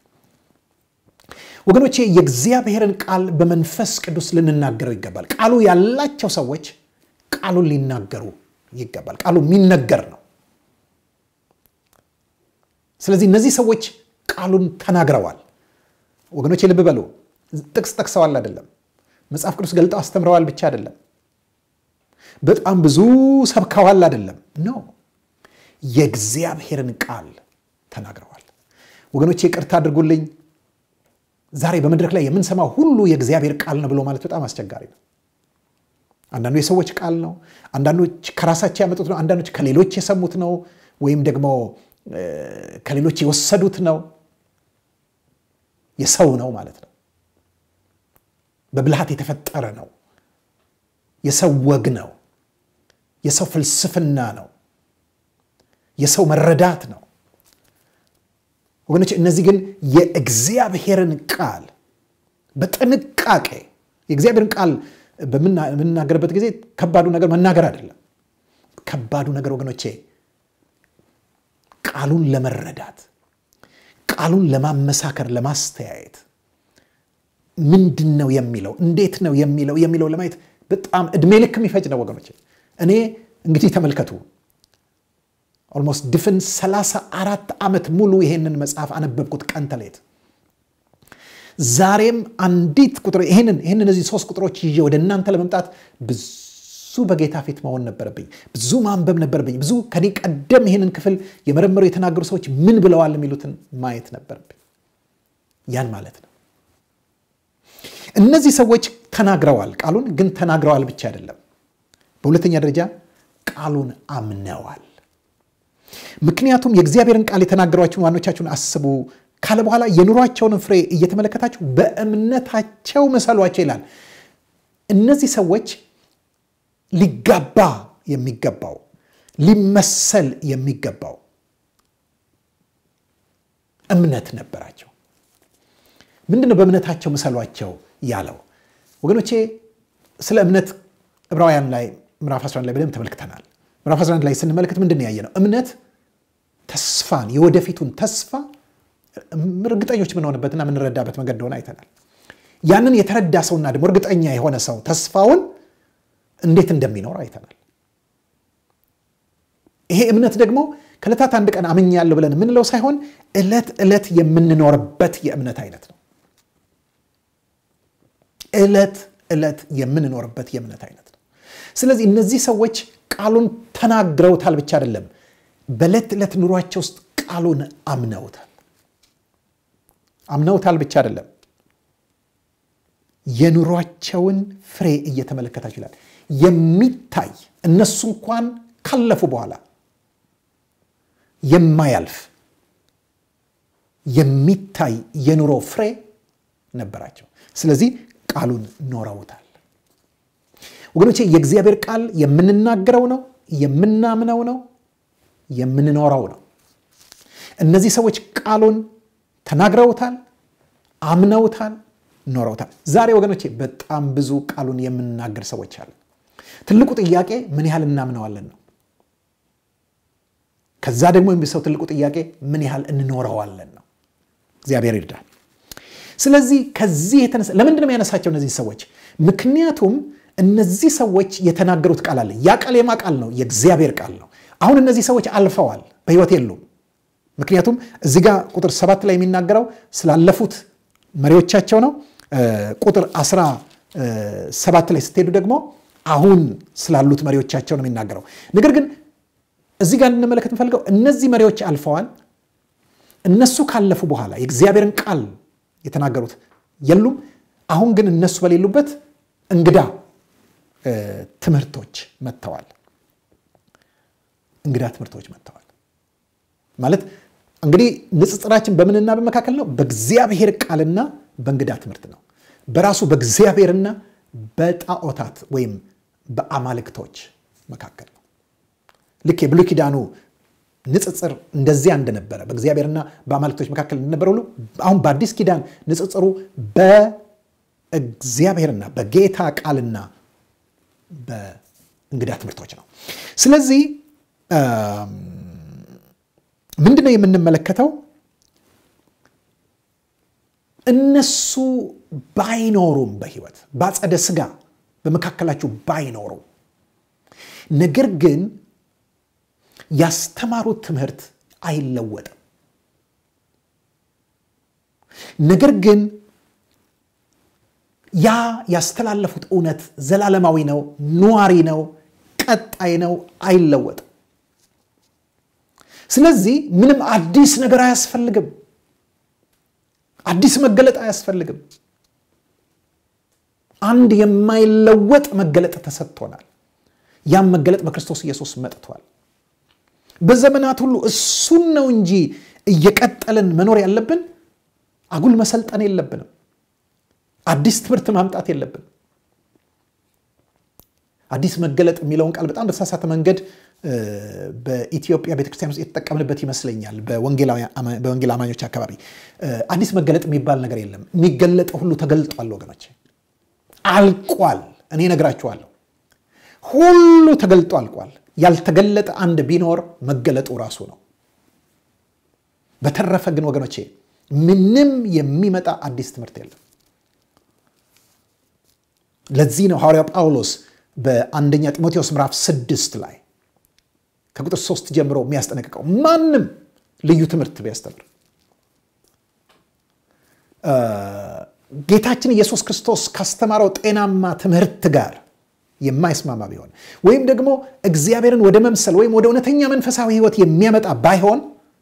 ወገኖቼ የእግዚአብሔርን ቃል በመንፈስ ቅዱስ ልንናገረው ይገባል። ቃሉ ያላቸው ሰዎች ቃሉን ሊናገሩ ይገባል። ቃሉ የሚነገር ነው። ስለዚህ እነዚህ ሰዎች ቃሉን ተናግረዋል። ወገኖቼ ልብ በሉ። ጥቅስ ጠቅሰዋል አይደለም፣ መጽሐፍ ቅዱስ ገልጠው አስተምረዋል ብቻ አይደለም፣ በጣም ብዙ ሰብከዋል አይደለም። ኖ የእግዚአብሔርን ቃል ተናግረዋል። ወገኖቼ ይቅርታ አድርጉልኝ። ዛሬ በመድረክ ላይ የምንሰማው ሁሉ የእግዚአብሔር ቃል ነው ብሎ ማለት በጣም አስቸጋሪ ነው። አንዳንዱ የሰዎች ቃል ነው፣ አንዳንዶች ከራሳቸው ያመጡት ነው፣ አንዳንዶች ከሌሎች የሰሙት ነው፣ ወይም ደግሞ ከሌሎች የወሰዱት ነው። የሰው ነው ማለት ነው። በብልሃት የተፈጠረ ነው። የሰው ወግ ነው። የሰው ፍልስፍና ነው። የሰው መረዳት ነው። ወገኖች እነዚህ ግን የእግዚአብሔርን ቃል በጥንቃቄ የእግዚአብሔርን ቃል በምናገርበት ጊዜ ከባዱ ነገር መናገር አይደለም። ከባዱ ነገር ወገኖቼ ቃሉን ለመረዳት ቃሉን ለማመሳከር፣ ለማስተያየት ምንድን ነው የሚለው እንዴት ነው የሚለው የሚለው ለማየት በጣም እድሜ ልክ የሚፈጅ ነው ወገኖቼ። እኔ እንግዲህ ተመልከቱ ኦልሞስት ድፍን 34 ዓመት ሙሉ ይሄንን መጽሐፍ አነበብኩት ቀን ተሌት። ዛሬም አንዲት ቁጥር ይህንን ይህንን እነዚህ ሶስት ቁጥሮች ይዤ ወደ እናንተ ለመምጣት ብዙ በጌታ ፊት መሆን ነበረብኝ። ብዙ ማንበብ ነበረብኝ። ብዙ ከኔ ቀደም ይህንን ክፍል የመረመሩ የተናገሩ ሰዎች ምን ብለዋል የሚሉትን ማየት ነበረብኝ። ያን ማለት ነው። እነዚህ ሰዎች ተናግረዋል። ቃሉን ግን ተናግረዋል ብቻ አይደለም። በሁለተኛ ደረጃ ቃሉን አምነዋል። ምክንያቱም የእግዚአብሔርን ቃል የተናገሯችሁን ዋኖቻችሁን አስቡ ካለ በኋላ የኑሯቸውን ፍሬ እየተመለከታችሁ በእምነታቸው መሰሏቸው ይላል። እነዚህ ሰዎች ሊጋባ የሚገባው ሊመሰል የሚገባው እምነት ነበራቸው። ምንድነው በእምነታቸው ምሰሏቸው ያለው? ወገኖቼ ስለ እምነት ዕብራውያን ላይ ምዕራፍ 11 ላይ በደንብ ተመልክተናል። ምዕራፍ 11 ላይ ስንመለከት ምንድን ነው ያየነው? እምነት ተስፋን የወደፊቱን ተስፋ እርግጠኞች የምንሆንበትና የምንረዳበት መንገድ እንደሆነ አይተናል። ያንን የተረዳ ሰውና ደግሞ እርግጠኛ የሆነ ሰው ተስፋውን እንዴት እንደሚኖር አይተናል። ይሄ እምነት ደግሞ ከዕለታት አንድ ቀን አምኛለሁ ብለን የምንለው ሳይሆን ዕለት ዕለት የምንኖርበት የእምነት አይነት ነው። ዕለት ዕለት የምንኖርበት የእምነት አይነት ነው። ስለዚህ እነዚህ ሰዎች ቃሉን ተናግረውታል ብቻ አይደለም፣ በዕለት ዕለት ኑሯቸው ውስጥ ቃሉን አምነውታል። አምነውታል ብቻ አይደለም፣ የኑሯቸውን ፍሬ እየተመለከታችሁ ይላል። የሚታይ እነሱ እንኳን ካለፉ በኋላ የማያልፍ የሚታይ የኑሮ ፍሬ ነበራቸው። ስለዚህ ቃሉን ኖረውታል። ወገኖቼ የእግዚአብሔር ቃል የምንናገረው ነው፣ የምናምነው ነው፣ የምንኖረው ነው። እነዚህ ሰዎች ቃሉን ተናግረውታል፣ አምነውታል፣ ኖረውታል። ዛሬ ወገኖቼ በጣም ብዙ ቃሉን የምንናገር ሰዎች አለን። ትልቁ ጥያቄ ምን ያህል እናምነዋለን ነው። ከዛ ደግሞ የሚሰው ትልቁ ጥያቄ ምን ያህል እንኖረዋለን ነው። እግዚአብሔር ይርዳል። ስለዚህ ከዚህ የተነሳ ለምንድን ነው ያነሳቸው እነዚህ ሰዎች? ምክንያቱም እነዚህ ሰዎች የተናገሩት ቃል አለ። ያ ቃል የማ ቃል ነው? የእግዚአብሔር ቃል ነው። አሁን እነዚህ ሰዎች አልፈዋል፣ በሕይወት የሉም። ምክንያቱም እዚህ ጋር ቁጥር ሰባት ላይ የሚናገረው ስላለፉት መሪዎቻቸው ነው። ቁጥር አስራ ሰባት ላይ ስትሄዱ ደግሞ አሁን ስላሉት መሪዎቻቸው ነው የሚናገረው። ነገር ግን እዚህ ጋር እንመለከት እንፈልገው እነዚህ መሪዎች አልፈዋል። እነሱ ካለፉ በኋላ የእግዚአብሔርን ቃል የተናገሩት የሉም። አሁን ግን እነሱ በሌሉበት እንግዳ ትምህርቶች መጥተዋል። እንግዳ ትምህርቶች መጥተዋል ማለት እንግዲህ ንጽጽራችን በምንና በመካከል ነው? በእግዚአብሔር ቃልና በእንግዳ ትምህርት ነው። በራሱ በእግዚአብሔርና በጣዖታት ወይም በአማልክቶች መካከል ነው። ልክ የብሉይ ኪዳኑ ንጽጽር እንደዚያ እንደነበረ በእግዚአብሔርና በአማልክቶች መካከል እንደነበረ ሁሉ አሁን በአዲስ ኪዳን ንጽጽሩ በእግዚአብሔርና በጌታ ቃልና በእንግዳ ትምህርቶች ነው። ስለዚህ ምንድን ነው የምንመለከተው? እነሱ ባይኖሩም በሕይወት በአጸደ ሥጋ በመካከላችሁ ባይኖሩ ነገር ግን ያስተማሩት ትምህርት አይለወጥም። ነገር ግን ያ ያስተላለፉት እውነት ዘላለማዊ ነው፣ ኗሪ ነው፣ ቀጣይ ነው፣ አይለወጥም። ስለዚህ ምንም አዲስ ነገር አያስፈልግም። አዲስ መገለጥ አያስፈልግም። አንድ የማይለወጥ መገለጥ ተሰጥቶናል። ያም መገለጥ በክርስቶስ ኢየሱስ መጥቷል። በዘመናት ሁሉ እሱን ነው እንጂ እየቀጠልን መኖር ያለብን። አጉል መሰልጠን የለብንም። አዲስ ትምህርት ማምጣት የለብን። አዲስ መገለጥ የሚለውን ቃል በጣም በተሳሳተ መንገድ በኢትዮጵያ ቤተክርስቲያን ውስጥ የተጠቀምንበት ይመስለኛል። በወንጌል አማኞች አካባቢ አዲስ መገለጥ የሚባል ነገር የለም። የሚገለጠው ሁሉ ተገልጧል ወገኖች፣ አልቋል። እኔ ነግራችኋለሁ፣ ሁሉ ተገልጦ አልቋል። ያልተገለጠ አንድ ቢኖር መገለጡ ራሱ ነው። በተረፈ ግን ወገኖቼ ምንም የሚመጣ አዲስ ትምህርት የለም። ለዚህ ነው ሐዋርያው ጳውሎስ በአንደኛ ጢሞቴዎስ ምዕራፍ ስድስት ላይ ከቁጥር ሶስት ጀምሮ የሚያስጠነቅቀው ማንም ልዩ ትምህርት ቢያስተምር ጌታችን ኢየሱስ ክርስቶስ ካስተማረው ጤናማ ትምህርት ጋር የማይስማማ ቢሆን ወይም ደግሞ እግዚአብሔርን ወደ መምሰል ወይም ወደ እውነተኛ መንፈሳዊ ሕይወት የሚያመጣ ባይሆን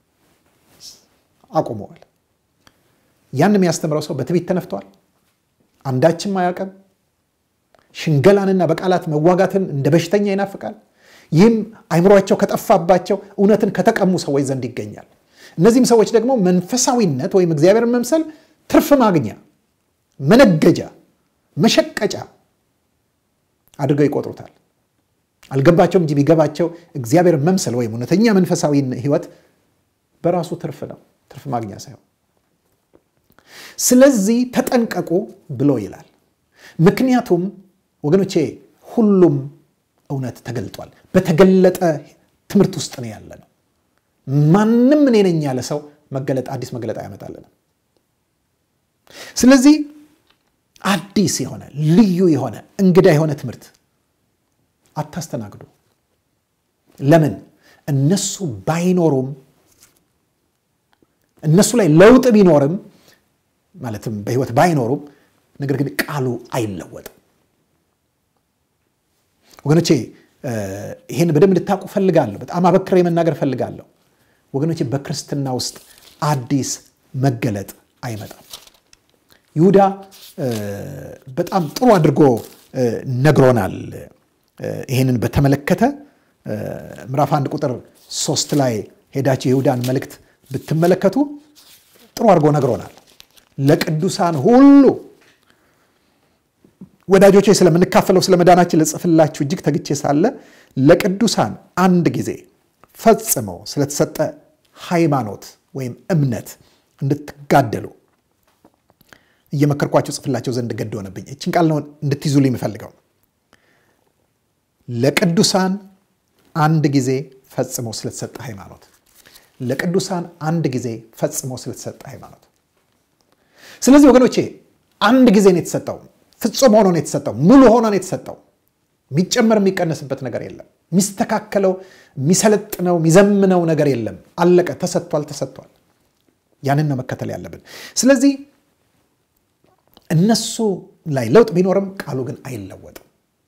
አቁመዋል። ያን የሚያስተምረው ሰው በትዕቢት ተነፍቷል፣ አንዳችም አያውቅም። ሽንገላንና በቃላት መዋጋትን እንደ በሽተኛ ይናፍቃል። ይህም አይምሯቸው ከጠፋባቸው እውነትን ከተቀሙ ሰዎች ዘንድ ይገኛል። እነዚህም ሰዎች ደግሞ መንፈሳዊነት ወይም እግዚአብሔርን መምሰል ትርፍ ማግኛ፣ መነገጃ፣ መሸቀጫ አድርገው ይቆጥሩታል። አልገባቸውም እንጂ ቢገባቸው እግዚአብሔር መምሰል ወይም እውነተኛ መንፈሳዊ ሕይወት በራሱ ትርፍ ነው፣ ትርፍ ማግኛ ሳይሆን። ስለዚህ ተጠንቀቁ ብሎ ይላል። ምክንያቱም ወገኖቼ ሁሉም እውነት ተገልጧል። በተገለጠ ትምህርት ውስጥ ነው ያለ ነው። ማንም እኔ ነኝ ያለ ሰው መገለጥ አዲስ መገለጥ አያመጣልንም። ስለዚህ አዲስ የሆነ ልዩ የሆነ እንግዳ የሆነ ትምህርት አታስተናግዱ። ለምን? እነሱ ባይኖሩም እነሱ ላይ ለውጥ ቢኖርም ማለትም በህይወት ባይኖሩም ነገር ግን ቃሉ አይለወጥም። ወገኖቼ ይህን በደንብ እንድታውቁ ፈልጋለሁ። በጣም አበክሬ መናገር ፈልጋለሁ። ወገኖቼ በክርስትና ውስጥ አዲስ መገለጥ አይመጣም። ይሁዳ በጣም ጥሩ አድርጎ ነግሮናል። ይህንን በተመለከተ ምዕራፍ አንድ ቁጥር ሶስት ላይ ሄዳችሁ የይሁዳን መልእክት ብትመለከቱ ጥሩ አድርጎ ነግሮናል። ለቅዱሳን ሁሉ ወዳጆቼ ስለምንካፈለው ስለ መዳናችን ልጽፍላችሁ እጅግ ተግቼ ሳለ ለቅዱሳን አንድ ጊዜ ፈጽመው ስለተሰጠ ሃይማኖት ወይም እምነት እንድትጋደሉ እየመከርኳቸው ጽፍላቸው ዘንድ ገድ ሆነብኝ። እችን ቃል ነው እንድትይዙልኝ የምፈልገው። ለቅዱሳን አንድ ጊዜ ፈጽመው ስለተሰጠ ሃይማኖት፣ ለቅዱሳን አንድ ጊዜ ፈጽመው ስለተሰጠ ሃይማኖት። ስለዚህ ወገኖቼ አንድ ጊዜ ነው የተሰጠው። ፍጹም ሆኖ ነው የተሰጠው። ሙሉ ሆኖ ነው የተሰጠው። የሚጨመር የሚቀነስበት ነገር የለም። የሚስተካከለው፣ የሚሰለጥነው፣ የሚዘምነው ነገር የለም። አለቀ። ተሰጥቷል፣ ተሰጥቷል። ያንን ነው መከተል ያለብን። ስለዚህ እነሱ ላይ ለውጥ ቢኖርም ቃሉ ግን አይለወጥም።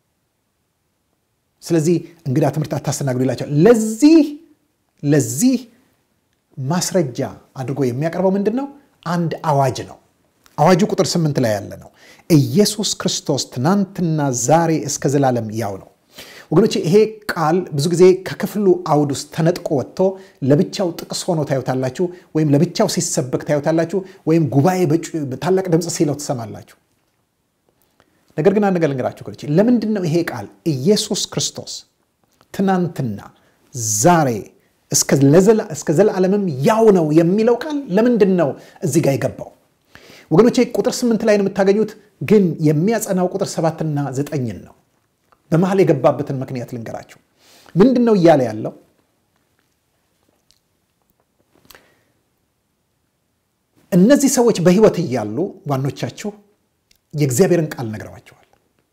ስለዚህ እንግዳ ትምህርት አታስተናግዱ ይላቸው። ለዚህ ለዚህ ማስረጃ አድርጎ የሚያቀርበው ምንድን ነው? አንድ አዋጅ ነው። አዋጁ ቁጥር ስምንት ላይ ያለ ነው። ኢየሱስ ክርስቶስ ትናንትና ዛሬ እስከ ዘላለም ያው ነው። ወገኖች ይሄ ቃል ብዙ ጊዜ ከክፍሉ አውድ ውስጥ ተነጥቆ ወጥቶ ለብቻው ጥቅስ ሆኖ ታዩታላችሁ፣ ወይም ለብቻው ሲሰበክ ታዩታላችሁ፣ ወይም ጉባኤ በታላቅ ድምፅ ሲለው ትሰማላችሁ። ነገር ግን አንድ ነገር ልንገራችሁ ወገኖች፣ ለምንድን ነው ይሄ ቃል ኢየሱስ ክርስቶስ ትናንትና ዛሬ እስከ ዘላለምም ያው ነው የሚለው ቃል ለምንድን ነው እዚህ ጋር የገባው? ወገኖቼ ቁጥር ስምንት ላይ ነው የምታገኙት፣ ግን የሚያጸናው ቁጥር ሰባትና ዘጠኝን ነው። በመሀል የገባበትን ምክንያት ልንገራችሁ። ምንድን ነው እያለ ያለው? እነዚህ ሰዎች በሕይወት እያሉ ዋኖቻችሁ የእግዚአብሔርን ቃል ነግረዋቸዋል።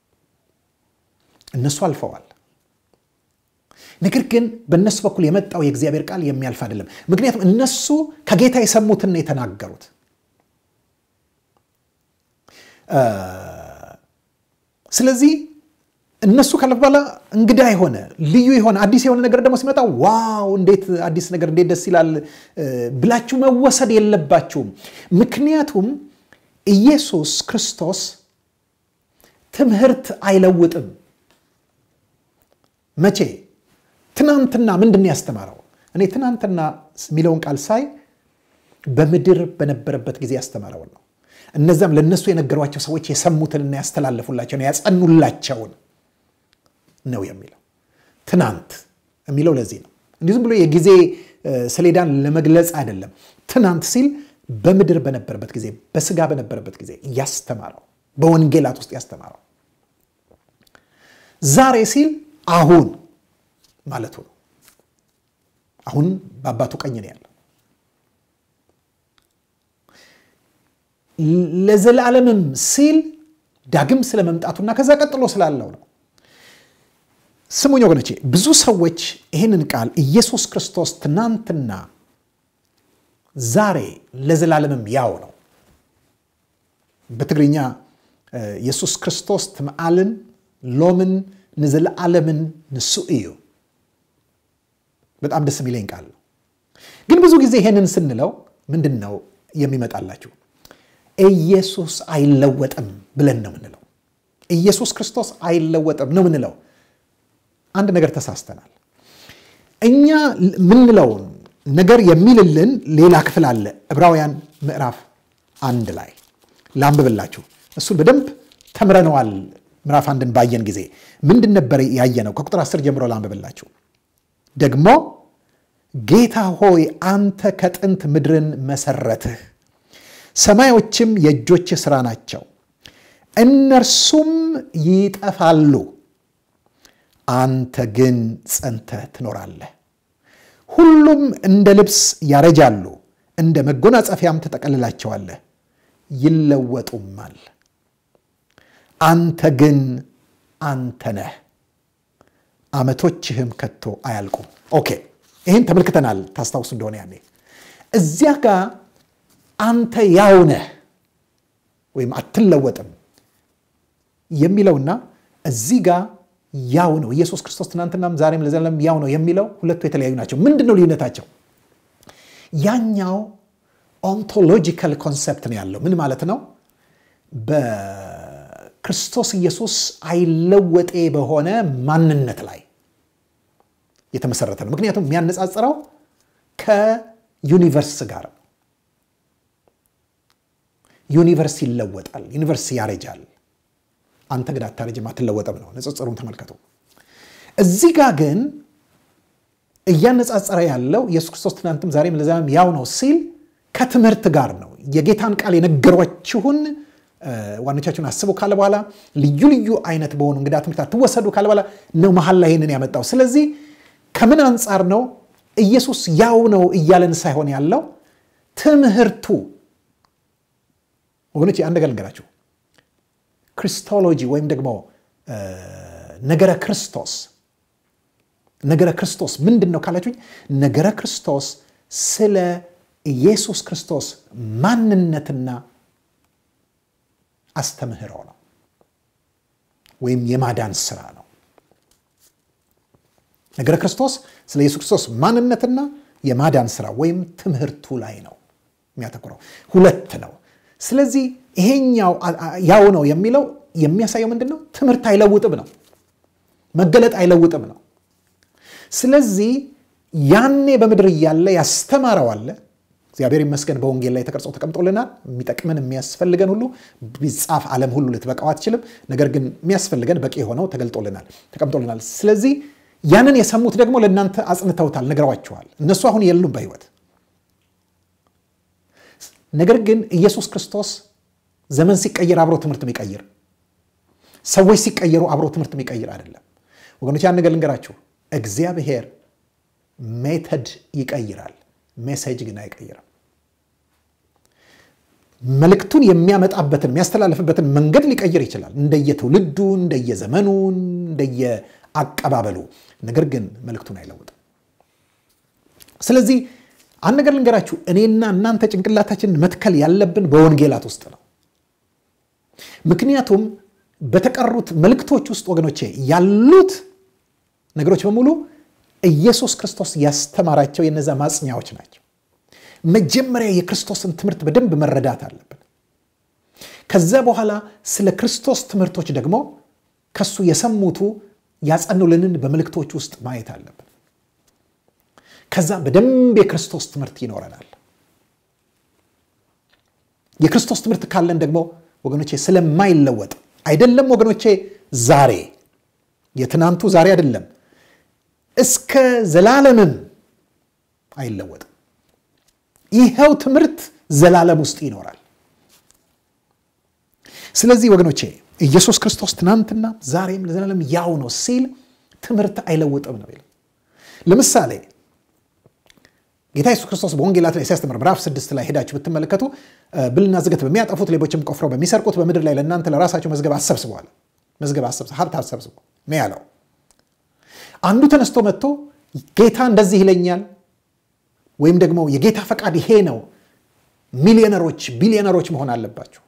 እነሱ አልፈዋል። ነገር ግን በእነሱ በኩል የመጣው የእግዚአብሔር ቃል የሚያልፍ አይደለም። ምክንያቱም እነሱ ከጌታ የሰሙትን ነው የተናገሩት። ስለዚህ እነሱ ካለፍ በኋላ እንግዳ የሆነ ልዩ የሆነ አዲስ የሆነ ነገር ደግሞ ሲመጣ ዋው እንዴት አዲስ ነገር እንዴት ደስ ይላል ብላችሁ መወሰድ የለባችሁም። ምክንያቱም ኢየሱስ ክርስቶስ ትምህርት አይለውጥም። መቼ? ትናንትና ምንድን ነው ያስተማረው? እኔ ትናንትና የሚለውን ቃል ሳይ በምድር በነበረበት ጊዜ ያስተማረውን ነው። እነዚያም ለእነሱ የነገሯቸው ሰዎች የሰሙትንና ያስተላለፉላቸውን ያጸኑላቸውን ነው የሚለው። ትናንት የሚለው ለዚህ ነው። እንዲህ ዝም ብሎ የጊዜ ሰሌዳን ለመግለጽ አይደለም። ትናንት ሲል በምድር በነበረበት ጊዜ፣ በስጋ በነበረበት ጊዜ ያስተማረው፣ በወንጌላት ውስጥ ያስተማረው። ዛሬ ሲል አሁን ማለቱ ነው። አሁን በአባቱ ቀኝ ነው ያለው። ለዘላለምም ሲል ዳግም ስለመምጣቱና ከዛ ቀጥሎ ስላለው ነው። ስሙኝ ወገኖቼ፣ ብዙ ሰዎች ይህንን ቃል ኢየሱስ ክርስቶስ ትናንትና ዛሬ ለዘላለምም ያው ነው። በትግርኛ ኢየሱስ ክርስቶስ ትምዓልን ሎምን ንዘለዓለምን ንሱ እዩ። በጣም ደስ የሚለኝ ቃል ነው። ግን ብዙ ጊዜ ይሄንን ስንለው ምንድን ነው የሚመጣላችሁ? ኢየሱስ አይለወጥም ብለን ነው ምንለው። ኢየሱስ ክርስቶስ አይለወጥም ነው ምንለው። አንድ ነገር ተሳስተናል። እኛ ምንለውን ነገር የሚልልን ሌላ ክፍል አለ። ዕብራውያን ምዕራፍ አንድ ላይ ላንብብላችሁ። እሱን በደንብ ተምረነዋል። ምዕራፍ አንድን ባየን ጊዜ ምንድን ነበር ያየነው? ከቁጥር አስር ጀምሮ ላንብብላችሁ። ደግሞ ጌታ ሆይ አንተ ከጥንት ምድርን መሰረትህ፣ ሰማዮችም የእጆችህ ሥራ ናቸው፣ እነርሱም ይጠፋሉ፣ አንተ ግን ጸንተህ ትኖራለህ። ሁሉም እንደ ልብስ ያረጃሉ፣ እንደ መጎናጸፊያም ትጠቀልላቸዋለህ፣ ይለወጡማል። አንተ ግን አንተ ነህ፣ ዓመቶችህም ከቶ አያልቁም። ኦኬ ይህን ተመልክተናል። ታስታውሱ እንደሆነ ያኔ እዚያ ጋር አንተ ያው ነህ ወይም አትለወጥም የሚለውና እዚህ ጋር ያው ነው ኢየሱስ ክርስቶስ ትናንትናም ዛሬም ለዘላለም ያው ነው የሚለው ሁለቱ የተለያዩ ናቸው። ምንድን ነው ልዩነታቸው? ያኛው ኦንቶሎጂካል ኮንሰፕት ነው ያለው። ምን ማለት ነው? በክርስቶስ ኢየሱስ አይለወጤ በሆነ ማንነት ላይ የተመሰረተ ነው። ምክንያቱም የሚያነጻጽረው ከዩኒቨርስ ጋር ነው። ዩኒቨርስ ይለወጣል፣ ዩኒቨርስ ያረጃል። አንተ ግን አታረጅም፣ አትለወጥም ነው። ንጽጽሩን ተመልከቱ። እዚህ ጋር ግን እያነጻጸረ ያለው ኢየሱስ ክርስቶስ ትናንትም ዛሬም ለዘላለም ያው ነው ሲል ከትምህርት ጋር ነው። የጌታን ቃል የነገሯችሁን ዋኖቻችሁን አስቡ ካለ በኋላ ልዩ ልዩ አይነት በሆኑ እንግዳ ትምህርት አትወሰዱ ካለ በኋላ ነው መሀል ላይ ይህንን ያመጣው። ስለዚህ ከምን አንጻር ነው ኢየሱስ ያው ነው እያለን ሳይሆን ያለው ትምህርቱ ወገኖች፣ አንድ ነገር ልንገራችሁ። ክሪስቶሎጂ ወይም ደግሞ ነገረ ክርስቶስ ነገረ ክርስቶስ ምንድን ነው ካላችሁኝ፣ ነገረ ክርስቶስ ስለ ኢየሱስ ክርስቶስ ማንነትና አስተምህሮ ነው፣ ወይም የማዳን ስራ ነው። ነገረ ክርስቶስ ስለ ኢየሱስ ክርስቶስ ማንነትና የማዳን ስራ ወይም ትምህርቱ ላይ ነው የሚያተኩረው። ሁለት ነው። ስለዚህ ይሄኛው ያው ነው የሚለው የሚያሳየው ምንድን ነው? ትምህርት አይለውጥም ነው፣ መገለጥ አይለውጥም ነው። ስለዚህ ያኔ በምድር እያለ ያስተማረው አለ። እግዚአብሔር ይመስገን በወንጌል ላይ ተቀርጾ ተቀምጦልናል። የሚጠቅመን የሚያስፈልገን ሁሉ ቢጻፍ ዓለም ሁሉ ልትበቃው አትችልም። ነገር ግን የሚያስፈልገን በቂ የሆነው ተገልጦልናል፣ ተቀምጦልናል። ስለዚህ ያንን የሰሙት ደግሞ ለእናንተ አጽንተውታል፣ ነግረዋችኋል። እነሱ አሁን የሉም በሕይወት ነገር ግን ኢየሱስ ክርስቶስ ዘመን ሲቀየር አብሮ ትምህርት የሚቀይር ሰዎች ሲቀየሩ አብሮ ትምህርት የሚቀይር አይደለም። ወገኖች ያን ነገር ልንገራችሁ፣ እግዚአብሔር ሜተድ ይቀይራል፣ ሜሴጅ ግን አይቀይርም። መልእክቱን የሚያመጣበትን የሚያስተላልፍበትን መንገድ ሊቀይር ይችላል፣ እንደየትውልዱ፣ እንደየዘመኑ፣ እንደየአቀባበሉ። ነገር ግን መልእክቱን አይለውጥም። ስለዚህ አንድ ነገር ልንገራችሁ፣ እኔና እናንተ ጭንቅላታችንን መትከል ያለብን በወንጌላት ውስጥ ነው። ምክንያቱም በተቀሩት መልእክቶች ውስጥ ወገኖቼ ያሉት ነገሮች በሙሉ ኢየሱስ ክርስቶስ ያስተማራቸው የነዛ ማጽኛዎች ናቸው። መጀመሪያ የክርስቶስን ትምህርት በደንብ መረዳት አለብን። ከዛ በኋላ ስለ ክርስቶስ ትምህርቶች ደግሞ ከሱ የሰሙቱ ያጸኑልንን በመልእክቶች ውስጥ ማየት አለብን። ከዛ በደንብ የክርስቶስ ትምህርት ይኖረናል። የክርስቶስ ትምህርት ካለን ደግሞ ወገኖቼ ስለማይለወጥ አይደለም ወገኖቼ፣ ዛሬ የትናንቱ ዛሬ አይደለም፣ እስከ ዘላለምም አይለወጥም። ይኸው ትምህርት ዘላለም ውስጥ ይኖራል። ስለዚህ ወገኖቼ ኢየሱስ ክርስቶስ ትናንትና ዛሬም ለዘላለም ያው ነው ሲል ትምህርት አይለውጥም ነው ይላል። ለምሳሌ ጌታ ኢየሱስ ክርስቶስ በወንጌላት ላይ ሲያስተምር ምዕራፍ ስድስት ላይ ሄዳችሁ ብትመለከቱ ብልና ዝገት በሚያጠፉት ሌቦችም ቆፍረው በሚሰርቁት በምድር ላይ ለእናንተ ለራሳቸው መዝገብ አሰብስበዋል መዝገብ ሀብት አሰብስበ ነው ያለው። አንዱ ተነስቶ መጥቶ ጌታ እንደዚህ ይለኛል ወይም ደግሞ የጌታ ፈቃድ ይሄ ነው፣ ሚሊዮነሮች ቢሊዮነሮች መሆን አለባቸው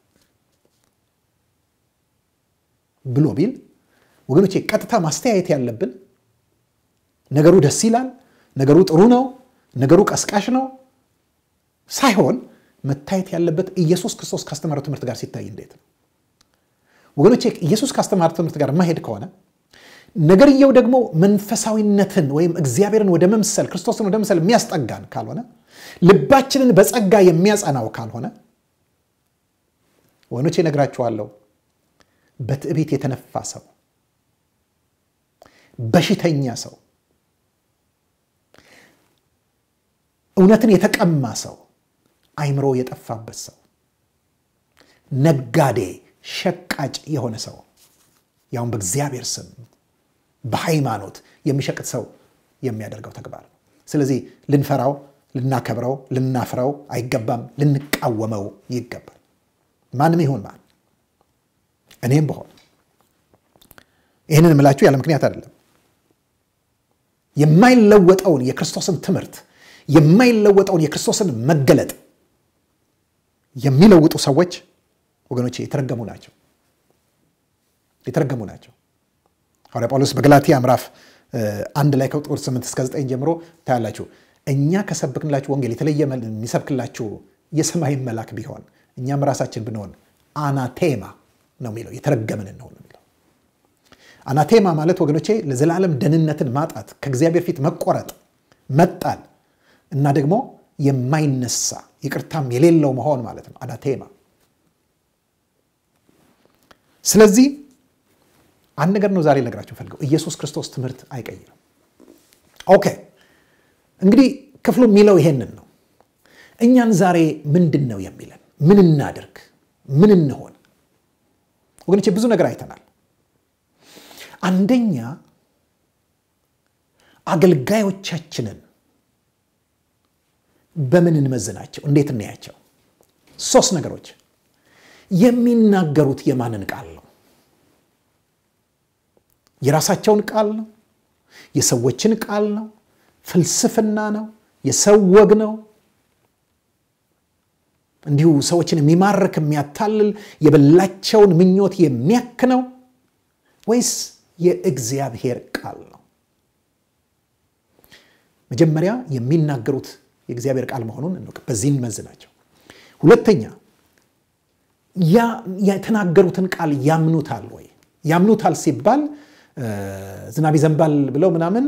ብሎ ቢል ወገኖቼ ቀጥታ ማስተያየት ያለብን ነገሩ ደስ ይላል፣ ነገሩ ጥሩ ነው፣ ነገሩ ቀስቃሽ ነው ሳይሆን መታየት ያለበት ኢየሱስ ክርስቶስ ካስተማረው ትምህርት ጋር ሲታይ እንዴት ነው ወገኖቼ። ኢየሱስ ካስተማረው ትምህርት ጋር ማሄድ ከሆነ ነገርየው ደግሞ መንፈሳዊነትን ወይም እግዚአብሔርን ወደ መምሰል ክርስቶስን ወደ መምሰል የሚያስጠጋን ካልሆነ ልባችንን በጸጋ የሚያጸናው ካልሆነ ወገኖቼ እነግራችኋለሁ በትዕቢት የተነፋ ሰው፣ በሽተኛ ሰው፣ እውነትን የተቀማ ሰው፣ አይምሮ የጠፋበት ሰው፣ ነጋዴ ሸቃጭ የሆነ ሰው ያውም በእግዚአብሔር ስም በሃይማኖት የሚሸቅጥ ሰው የሚያደርገው ተግባር ነው። ስለዚህ ልንፈራው፣ ልናከብረው፣ ልናፍረው አይገባም። ልንቃወመው ይገባል። ማንም ይሁን ማን እኔም በሆን ይህንን የምላችሁ ያለ ምክንያት አይደለም። የማይለወጠውን የክርስቶስን ትምህርት የማይለወጠውን የክርስቶስን መገለጥ የሚለውጡ ሰዎች ወገኖቼ የተረገሙ ናቸው፣ የተረገሙ ናቸው። ሐዋርያ ጳውሎስ በገላትያ ምዕራፍ አንድ ላይ ከቁጥር 8 እስከ 9 ጀምሮ ታያላችሁ። እኛ ከሰብክንላችሁ ወንጌል የተለየ የሚሰብክላችሁ የሰማይን መልአክ ቢሆን እኛም ራሳችን ብንሆን አናቴማ ነው የሚለው የተረገምን ነው የሚለው። አናቴማ ማለት ወገኖቼ ለዘላለም ደህንነትን ማጣት፣ ከእግዚአብሔር ፊት መቆረጥ፣ መጣል እና ደግሞ የማይነሳ ይቅርታም የሌለው መሆን ማለት ነው አናቴማ። ስለዚህ አንድ ነገር ነው ዛሬ ልነግራችሁ ፈልገው ኢየሱስ ክርስቶስ ትምህርት አይቀይርም። ኦኬ እንግዲህ ክፍሉ የሚለው ይሄንን ነው። እኛን ዛሬ ምንድን ነው የሚለን? ምን እናድርግ? ምን እንሆን? ወገኖቼ ብዙ ነገር አይተናል። አንደኛ አገልጋዮቻችንን በምን እንመዝናቸው? እንዴት እናያቸው? ሶስት ነገሮች። የሚናገሩት የማንን ቃል ነው? የራሳቸውን ቃል ነው? የሰዎችን ቃል ነው? ፍልስፍና ነው? የሰው ወግ ነው? እንዲሁ ሰዎችን የሚማርክ የሚያታልል የበላቸውን ምኞት የሚያክ ነው ወይስ የእግዚአብሔር ቃል ነው? መጀመሪያ የሚናገሩት የእግዚአብሔር ቃል መሆኑን እንወቅ። በዚህ እንመዝናቸው። ሁለተኛ የተናገሩትን ቃል ያምኑታል ወይ? ያምኑታል ሲባል ዝናብ ይዘንባል ብለው ምናምን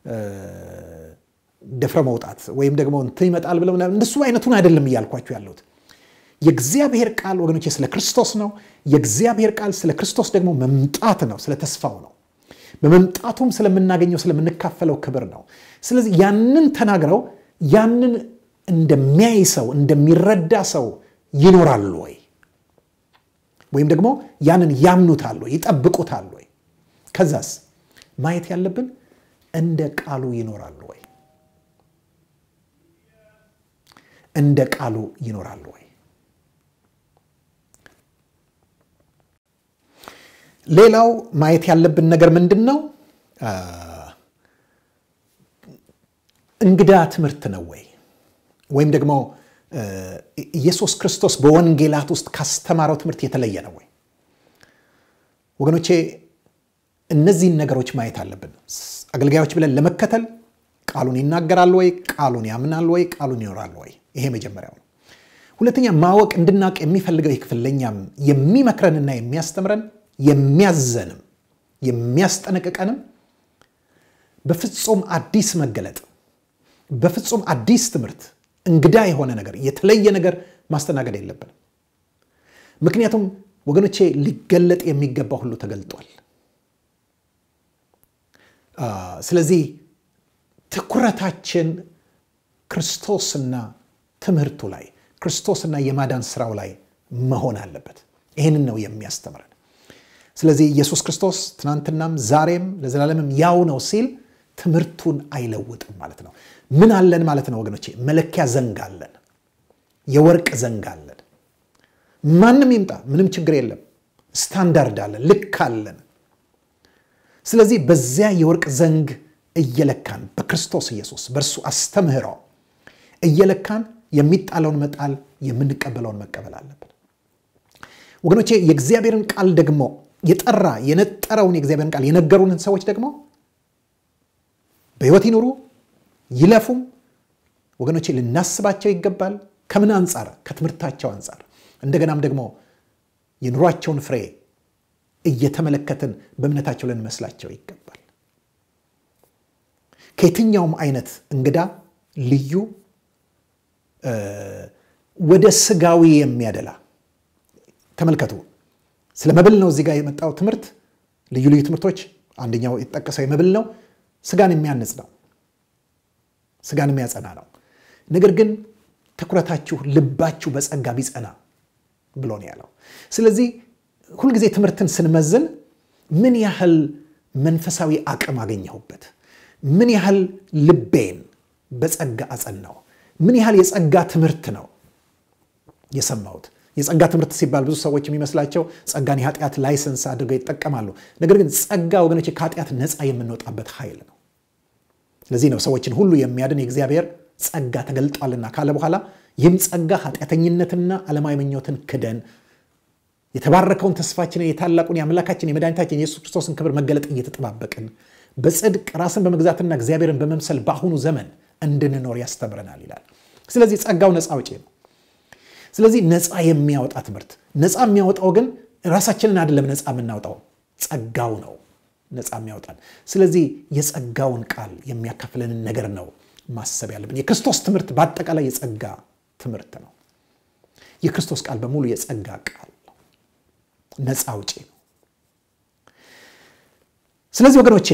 ደፍረ መውጣት ወይም ደግሞ እንትን ይመጣል ብለው ምናምን እንደሱ አይነቱን አይደለም እያልኳችሁ ያለሁት። የእግዚአብሔር ቃል ወገኖቼ ስለ ክርስቶስ ነው። የእግዚአብሔር ቃል ስለ ክርስቶስ ደግሞ መምጣት ነው፣ ስለ ተስፋው ነው። በመምጣቱም ስለምናገኘው ስለምንካፈለው ክብር ነው። ስለዚህ ያንን ተናግረው ያንን እንደሚያይ ሰው እንደሚረዳ ሰው ይኖራሉ ወይ? ወይም ደግሞ ያንን ያምኑታል ወይ? ይጠብቁታል ወይ? ከዛስ ማየት ያለብን እንደ ቃሉ ይኖራሉ ወይ? እንደ ቃሉ ይኖራሉ ወይ? ሌላው ማየት ያለብን ነገር ምንድን ነው? እንግዳ ትምህርት ነው ወይ? ወይም ደግሞ ኢየሱስ ክርስቶስ በወንጌላት ውስጥ ካስተማረው ትምህርት የተለየ ነው ወይ? ወገኖቼ እነዚህን ነገሮች ማየት አለብን። አገልጋዮች ብለን ለመከተል ቃሉን ይናገራል ወይ? ቃሉን ያምናል ወይ? ቃሉን ይኖራል ወይ? ይሄ መጀመሪያው ነው። ሁለተኛ ማወቅ እንድናውቅ የሚፈልገው ይህ ክፍል ለእኛም የሚመክረንና የሚያስተምረን የሚያዘንም የሚያስጠነቅቀንም በፍጹም አዲስ መገለጥ በፍጹም አዲስ ትምህርት እንግዳ የሆነ ነገር የተለየ ነገር ማስተናገድ የለብንም። ምክንያቱም ወገኖቼ ሊገለጥ የሚገባ ሁሉ ተገልጧል። ስለዚህ ትኩረታችን ክርስቶስና ትምህርቱ ላይ ክርስቶስና የማዳን ስራው ላይ መሆን አለበት። ይህንን ነው የሚያስተምረን። ስለዚህ ኢየሱስ ክርስቶስ ትናንትናም ዛሬም ለዘላለምም ያው ነው ሲል ትምህርቱን አይለውጥም ማለት ነው። ምን አለን ማለት ነው ወገኖቼ? መለኪያ ዘንግ አለን፣ የወርቅ ዘንግ አለን። ማንም ይምጣ ምንም ችግር የለም። ስታንዳርድ አለን፣ ልክ አለን። ስለዚህ በዚያ የወርቅ ዘንግ እየለካን በክርስቶስ ኢየሱስ በእርሱ አስተምህሮ እየለካን የሚጣለውን መጣል የምንቀበለውን መቀበል አለብን። ወገኖቼ የእግዚአብሔርን ቃል ደግሞ የጠራ የነጠረውን የእግዚአብሔርን ቃል የነገሩንን ሰዎች ደግሞ በሕይወት ይኑሩ ይለፉም፣ ወገኖቼ ልናስባቸው ይገባል። ከምን አንጻር? ከትምህርታቸው አንጻር። እንደገናም ደግሞ የኑሯቸውን ፍሬ እየተመለከትን በእምነታቸው ልንመስላቸው ይገባል። ከየትኛውም አይነት እንግዳ ልዩ ወደ ስጋዊ የሚያደላ ተመልከቱ። ስለ መብል ነው እዚህ ጋር የመጣው ትምህርት። ልዩ ልዩ ትምህርቶች አንደኛው የተጠቀሰው የመብል ነው። ስጋን የሚያንጽ ነው፣ ስጋን የሚያጸና ነው። ነገር ግን ትኩረታችሁ ልባችሁ በጸጋ ቢጸና ብሎ ነው ያለው። ስለዚህ ሁልጊዜ ትምህርትን ስንመዝን ምን ያህል መንፈሳዊ አቅም አገኘሁበት፣ ምን ያህል ልቤን በጸጋ አጸናው፣ ምን ያህል የጸጋ ትምህርት ነው የሰማሁት። የጸጋ ትምህርት ሲባል ብዙ ሰዎች የሚመስላቸው ጸጋን የኃጢአት ላይሰንስ አድርገው ይጠቀማሉ። ነገር ግን ጸጋ ወገኖች ከኃጢአት ነፃ የምንወጣበት ኃይል ነው። ስለዚህ ነው ሰዎችን ሁሉ የሚያድን የእግዚአብሔር ጸጋ ተገልጧልና ካለ በኋላ ይህም ጸጋ ኃጢአተኝነትና ዓለማዊ ምኞትን ክደን የተባረከውን ተስፋችንን የታላቁን የአምላካችን የመድኃኒታችን የኢየሱስ ክርስቶስን ክብር መገለጥ እየተጠባበቅን በጽድቅ ራስን በመግዛትና እግዚአብሔርን በመምሰል በአሁኑ ዘመን እንድንኖር ያስተምረናል ይላል። ስለዚህ ጸጋው ነፃ አውጪ ነው። ስለዚህ ነፃ የሚያወጣ ትምህርት ነፃ የሚያወጣው ግን ራሳችንን አይደለም ነፃ የምናወጣው ጸጋው ነው ነፃ የሚያወጣን። ስለዚህ የጸጋውን ቃል የሚያካፍለንን ነገር ነው ማሰብ ያለብን። የክርስቶስ ትምህርት በአጠቃላይ የጸጋ ትምህርት ነው። የክርስቶስ ቃል በሙሉ የጸጋ ቃል ነው፣ ነፃ አውጪ ነው። ስለዚህ ወገኖቼ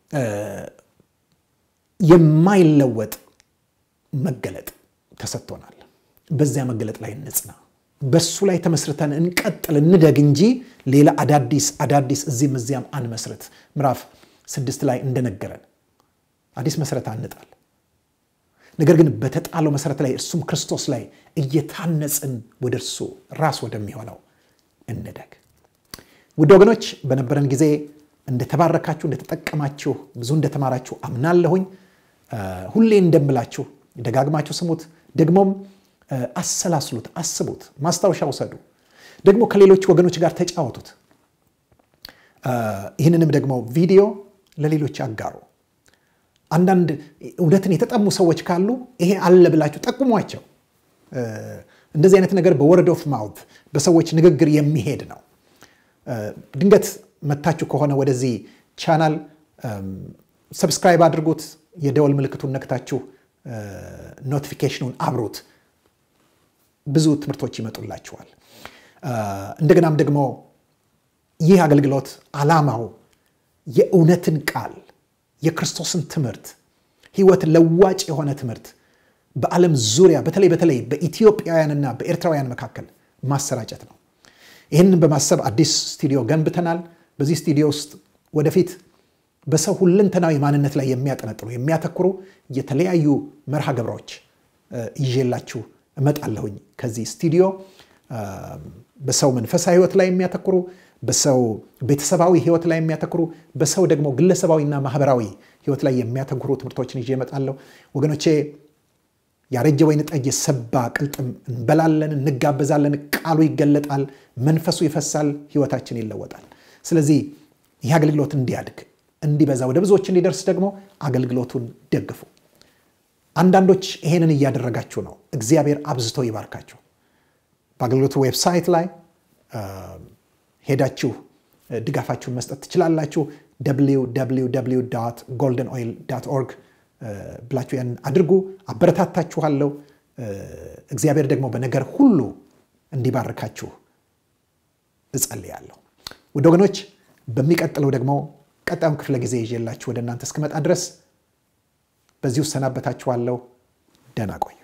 የማይለወጥ መገለጥ ተሰጥቶናል። በዚያ መገለጥ ላይ እንጽና፣ በሱ ላይ ተመስርተን እንቀጥል፣ እንደግ እንጂ ሌላ አዳዲስ አዳዲስ እዚህም እዚያም አንመስረት። ምዕራፍ ስድስት ላይ እንደነገረን አዲስ መሰረት አንጣል፣ ነገር ግን በተጣለው መሰረት ላይ እርሱም ክርስቶስ ላይ እየታነጽን ወደ እርሱ ራስ ወደሚሆነው እንደግ። ውድ ወገኖች በነበረን ጊዜ እንደተባረካችሁ እንደተጠቀማችሁ ብዙ እንደተማራችሁ አምናለሁኝ። ሁሌ እንደምላችሁ ደጋግማችሁ ስሙት፣ ደግሞም አሰላስሉት፣ አስቡት፣ ማስታወሻ ውሰዱ። ደግሞ ከሌሎች ወገኖች ጋር ተጫወቱት። ይህንንም ደግሞ ቪዲዮ ለሌሎች አጋሩ። አንዳንድ እውነትን የተጠሙ ሰዎች ካሉ ይሄ አለ ብላችሁ ጠቁሟቸው። እንደዚህ አይነት ነገር በወርድ ኦፍ ማውት በሰዎች ንግግር የሚሄድ ነው። ድንገት መታችሁ ከሆነ ወደዚህ ቻናል ሰብስክራይብ አድርጉት። የደወል ምልክቱን ነክታችሁ ኖቲፊኬሽኑን አብሩት። ብዙ ትምህርቶች ይመጡላችኋል። እንደገናም ደግሞ ይህ አገልግሎት ዓላማው የእውነትን ቃል የክርስቶስን ትምህርት ሕይወት ለዋጭ የሆነ ትምህርት በዓለም ዙሪያ በተለይ በተለይ በኢትዮጵያውያንና በኤርትራውያን መካከል ማሰራጨት ነው። ይህንን በማሰብ አዲስ ስቱዲዮ ገንብተናል። በዚህ ስቱዲዮ ውስጥ ወደፊት በሰው ሁለንተናዊ ማንነት ላይ የሚያጠነጥኑ የሚያተኩሩ የተለያዩ መርሃ ግብሮች ይዤላችሁ እመጣለሁኝ። ከዚህ ስቱዲዮ በሰው መንፈሳዊ ሕይወት ላይ የሚያተኩሩ በሰው ቤተሰባዊ ሕይወት ላይ የሚያተኩሩ በሰው ደግሞ ግለሰባዊና ማህበራዊ ሕይወት ላይ የሚያተኩሩ ትምህርቶችን ይዤ እመጣለሁ። ወገኖቼ ያረጀ ወይን ጠጅ የሰባ ቅልጥም እንበላለን፣ እንጋበዛለን። ቃሉ ይገለጣል፣ መንፈሱ ይፈሳል፣ ሕይወታችን ይለወጣል። ስለዚህ ይህ አገልግሎት እንዲያድግ እንዲበዛ፣ ወደ ብዙዎች እንዲደርስ ደግሞ አገልግሎቱን ደግፉ። አንዳንዶች ይሄንን እያደረጋችሁ ነው። እግዚአብሔር አብዝቶ ይባርካችሁ። በአገልግሎቱ ዌብሳይት ላይ ሄዳችሁ ድጋፋችሁን መስጠት ትችላላችሁ። ጎልደን ኦይል ዳት ኦርግ ብላችሁ ያን አድርጉ። አበረታታችኋለሁ። እግዚአብሔር ደግሞ በነገር ሁሉ እንዲባርካችሁ እጸልያለሁ። ውድ ወገኖች በሚቀጥለው ደግሞ ቀጣዩን ክፍለ ጊዜ ይዤላችሁ ወደ እናንተ እስክመጣ ድረስ በዚሁ እሰናበታችኋለሁ። ደህና ቆዩ።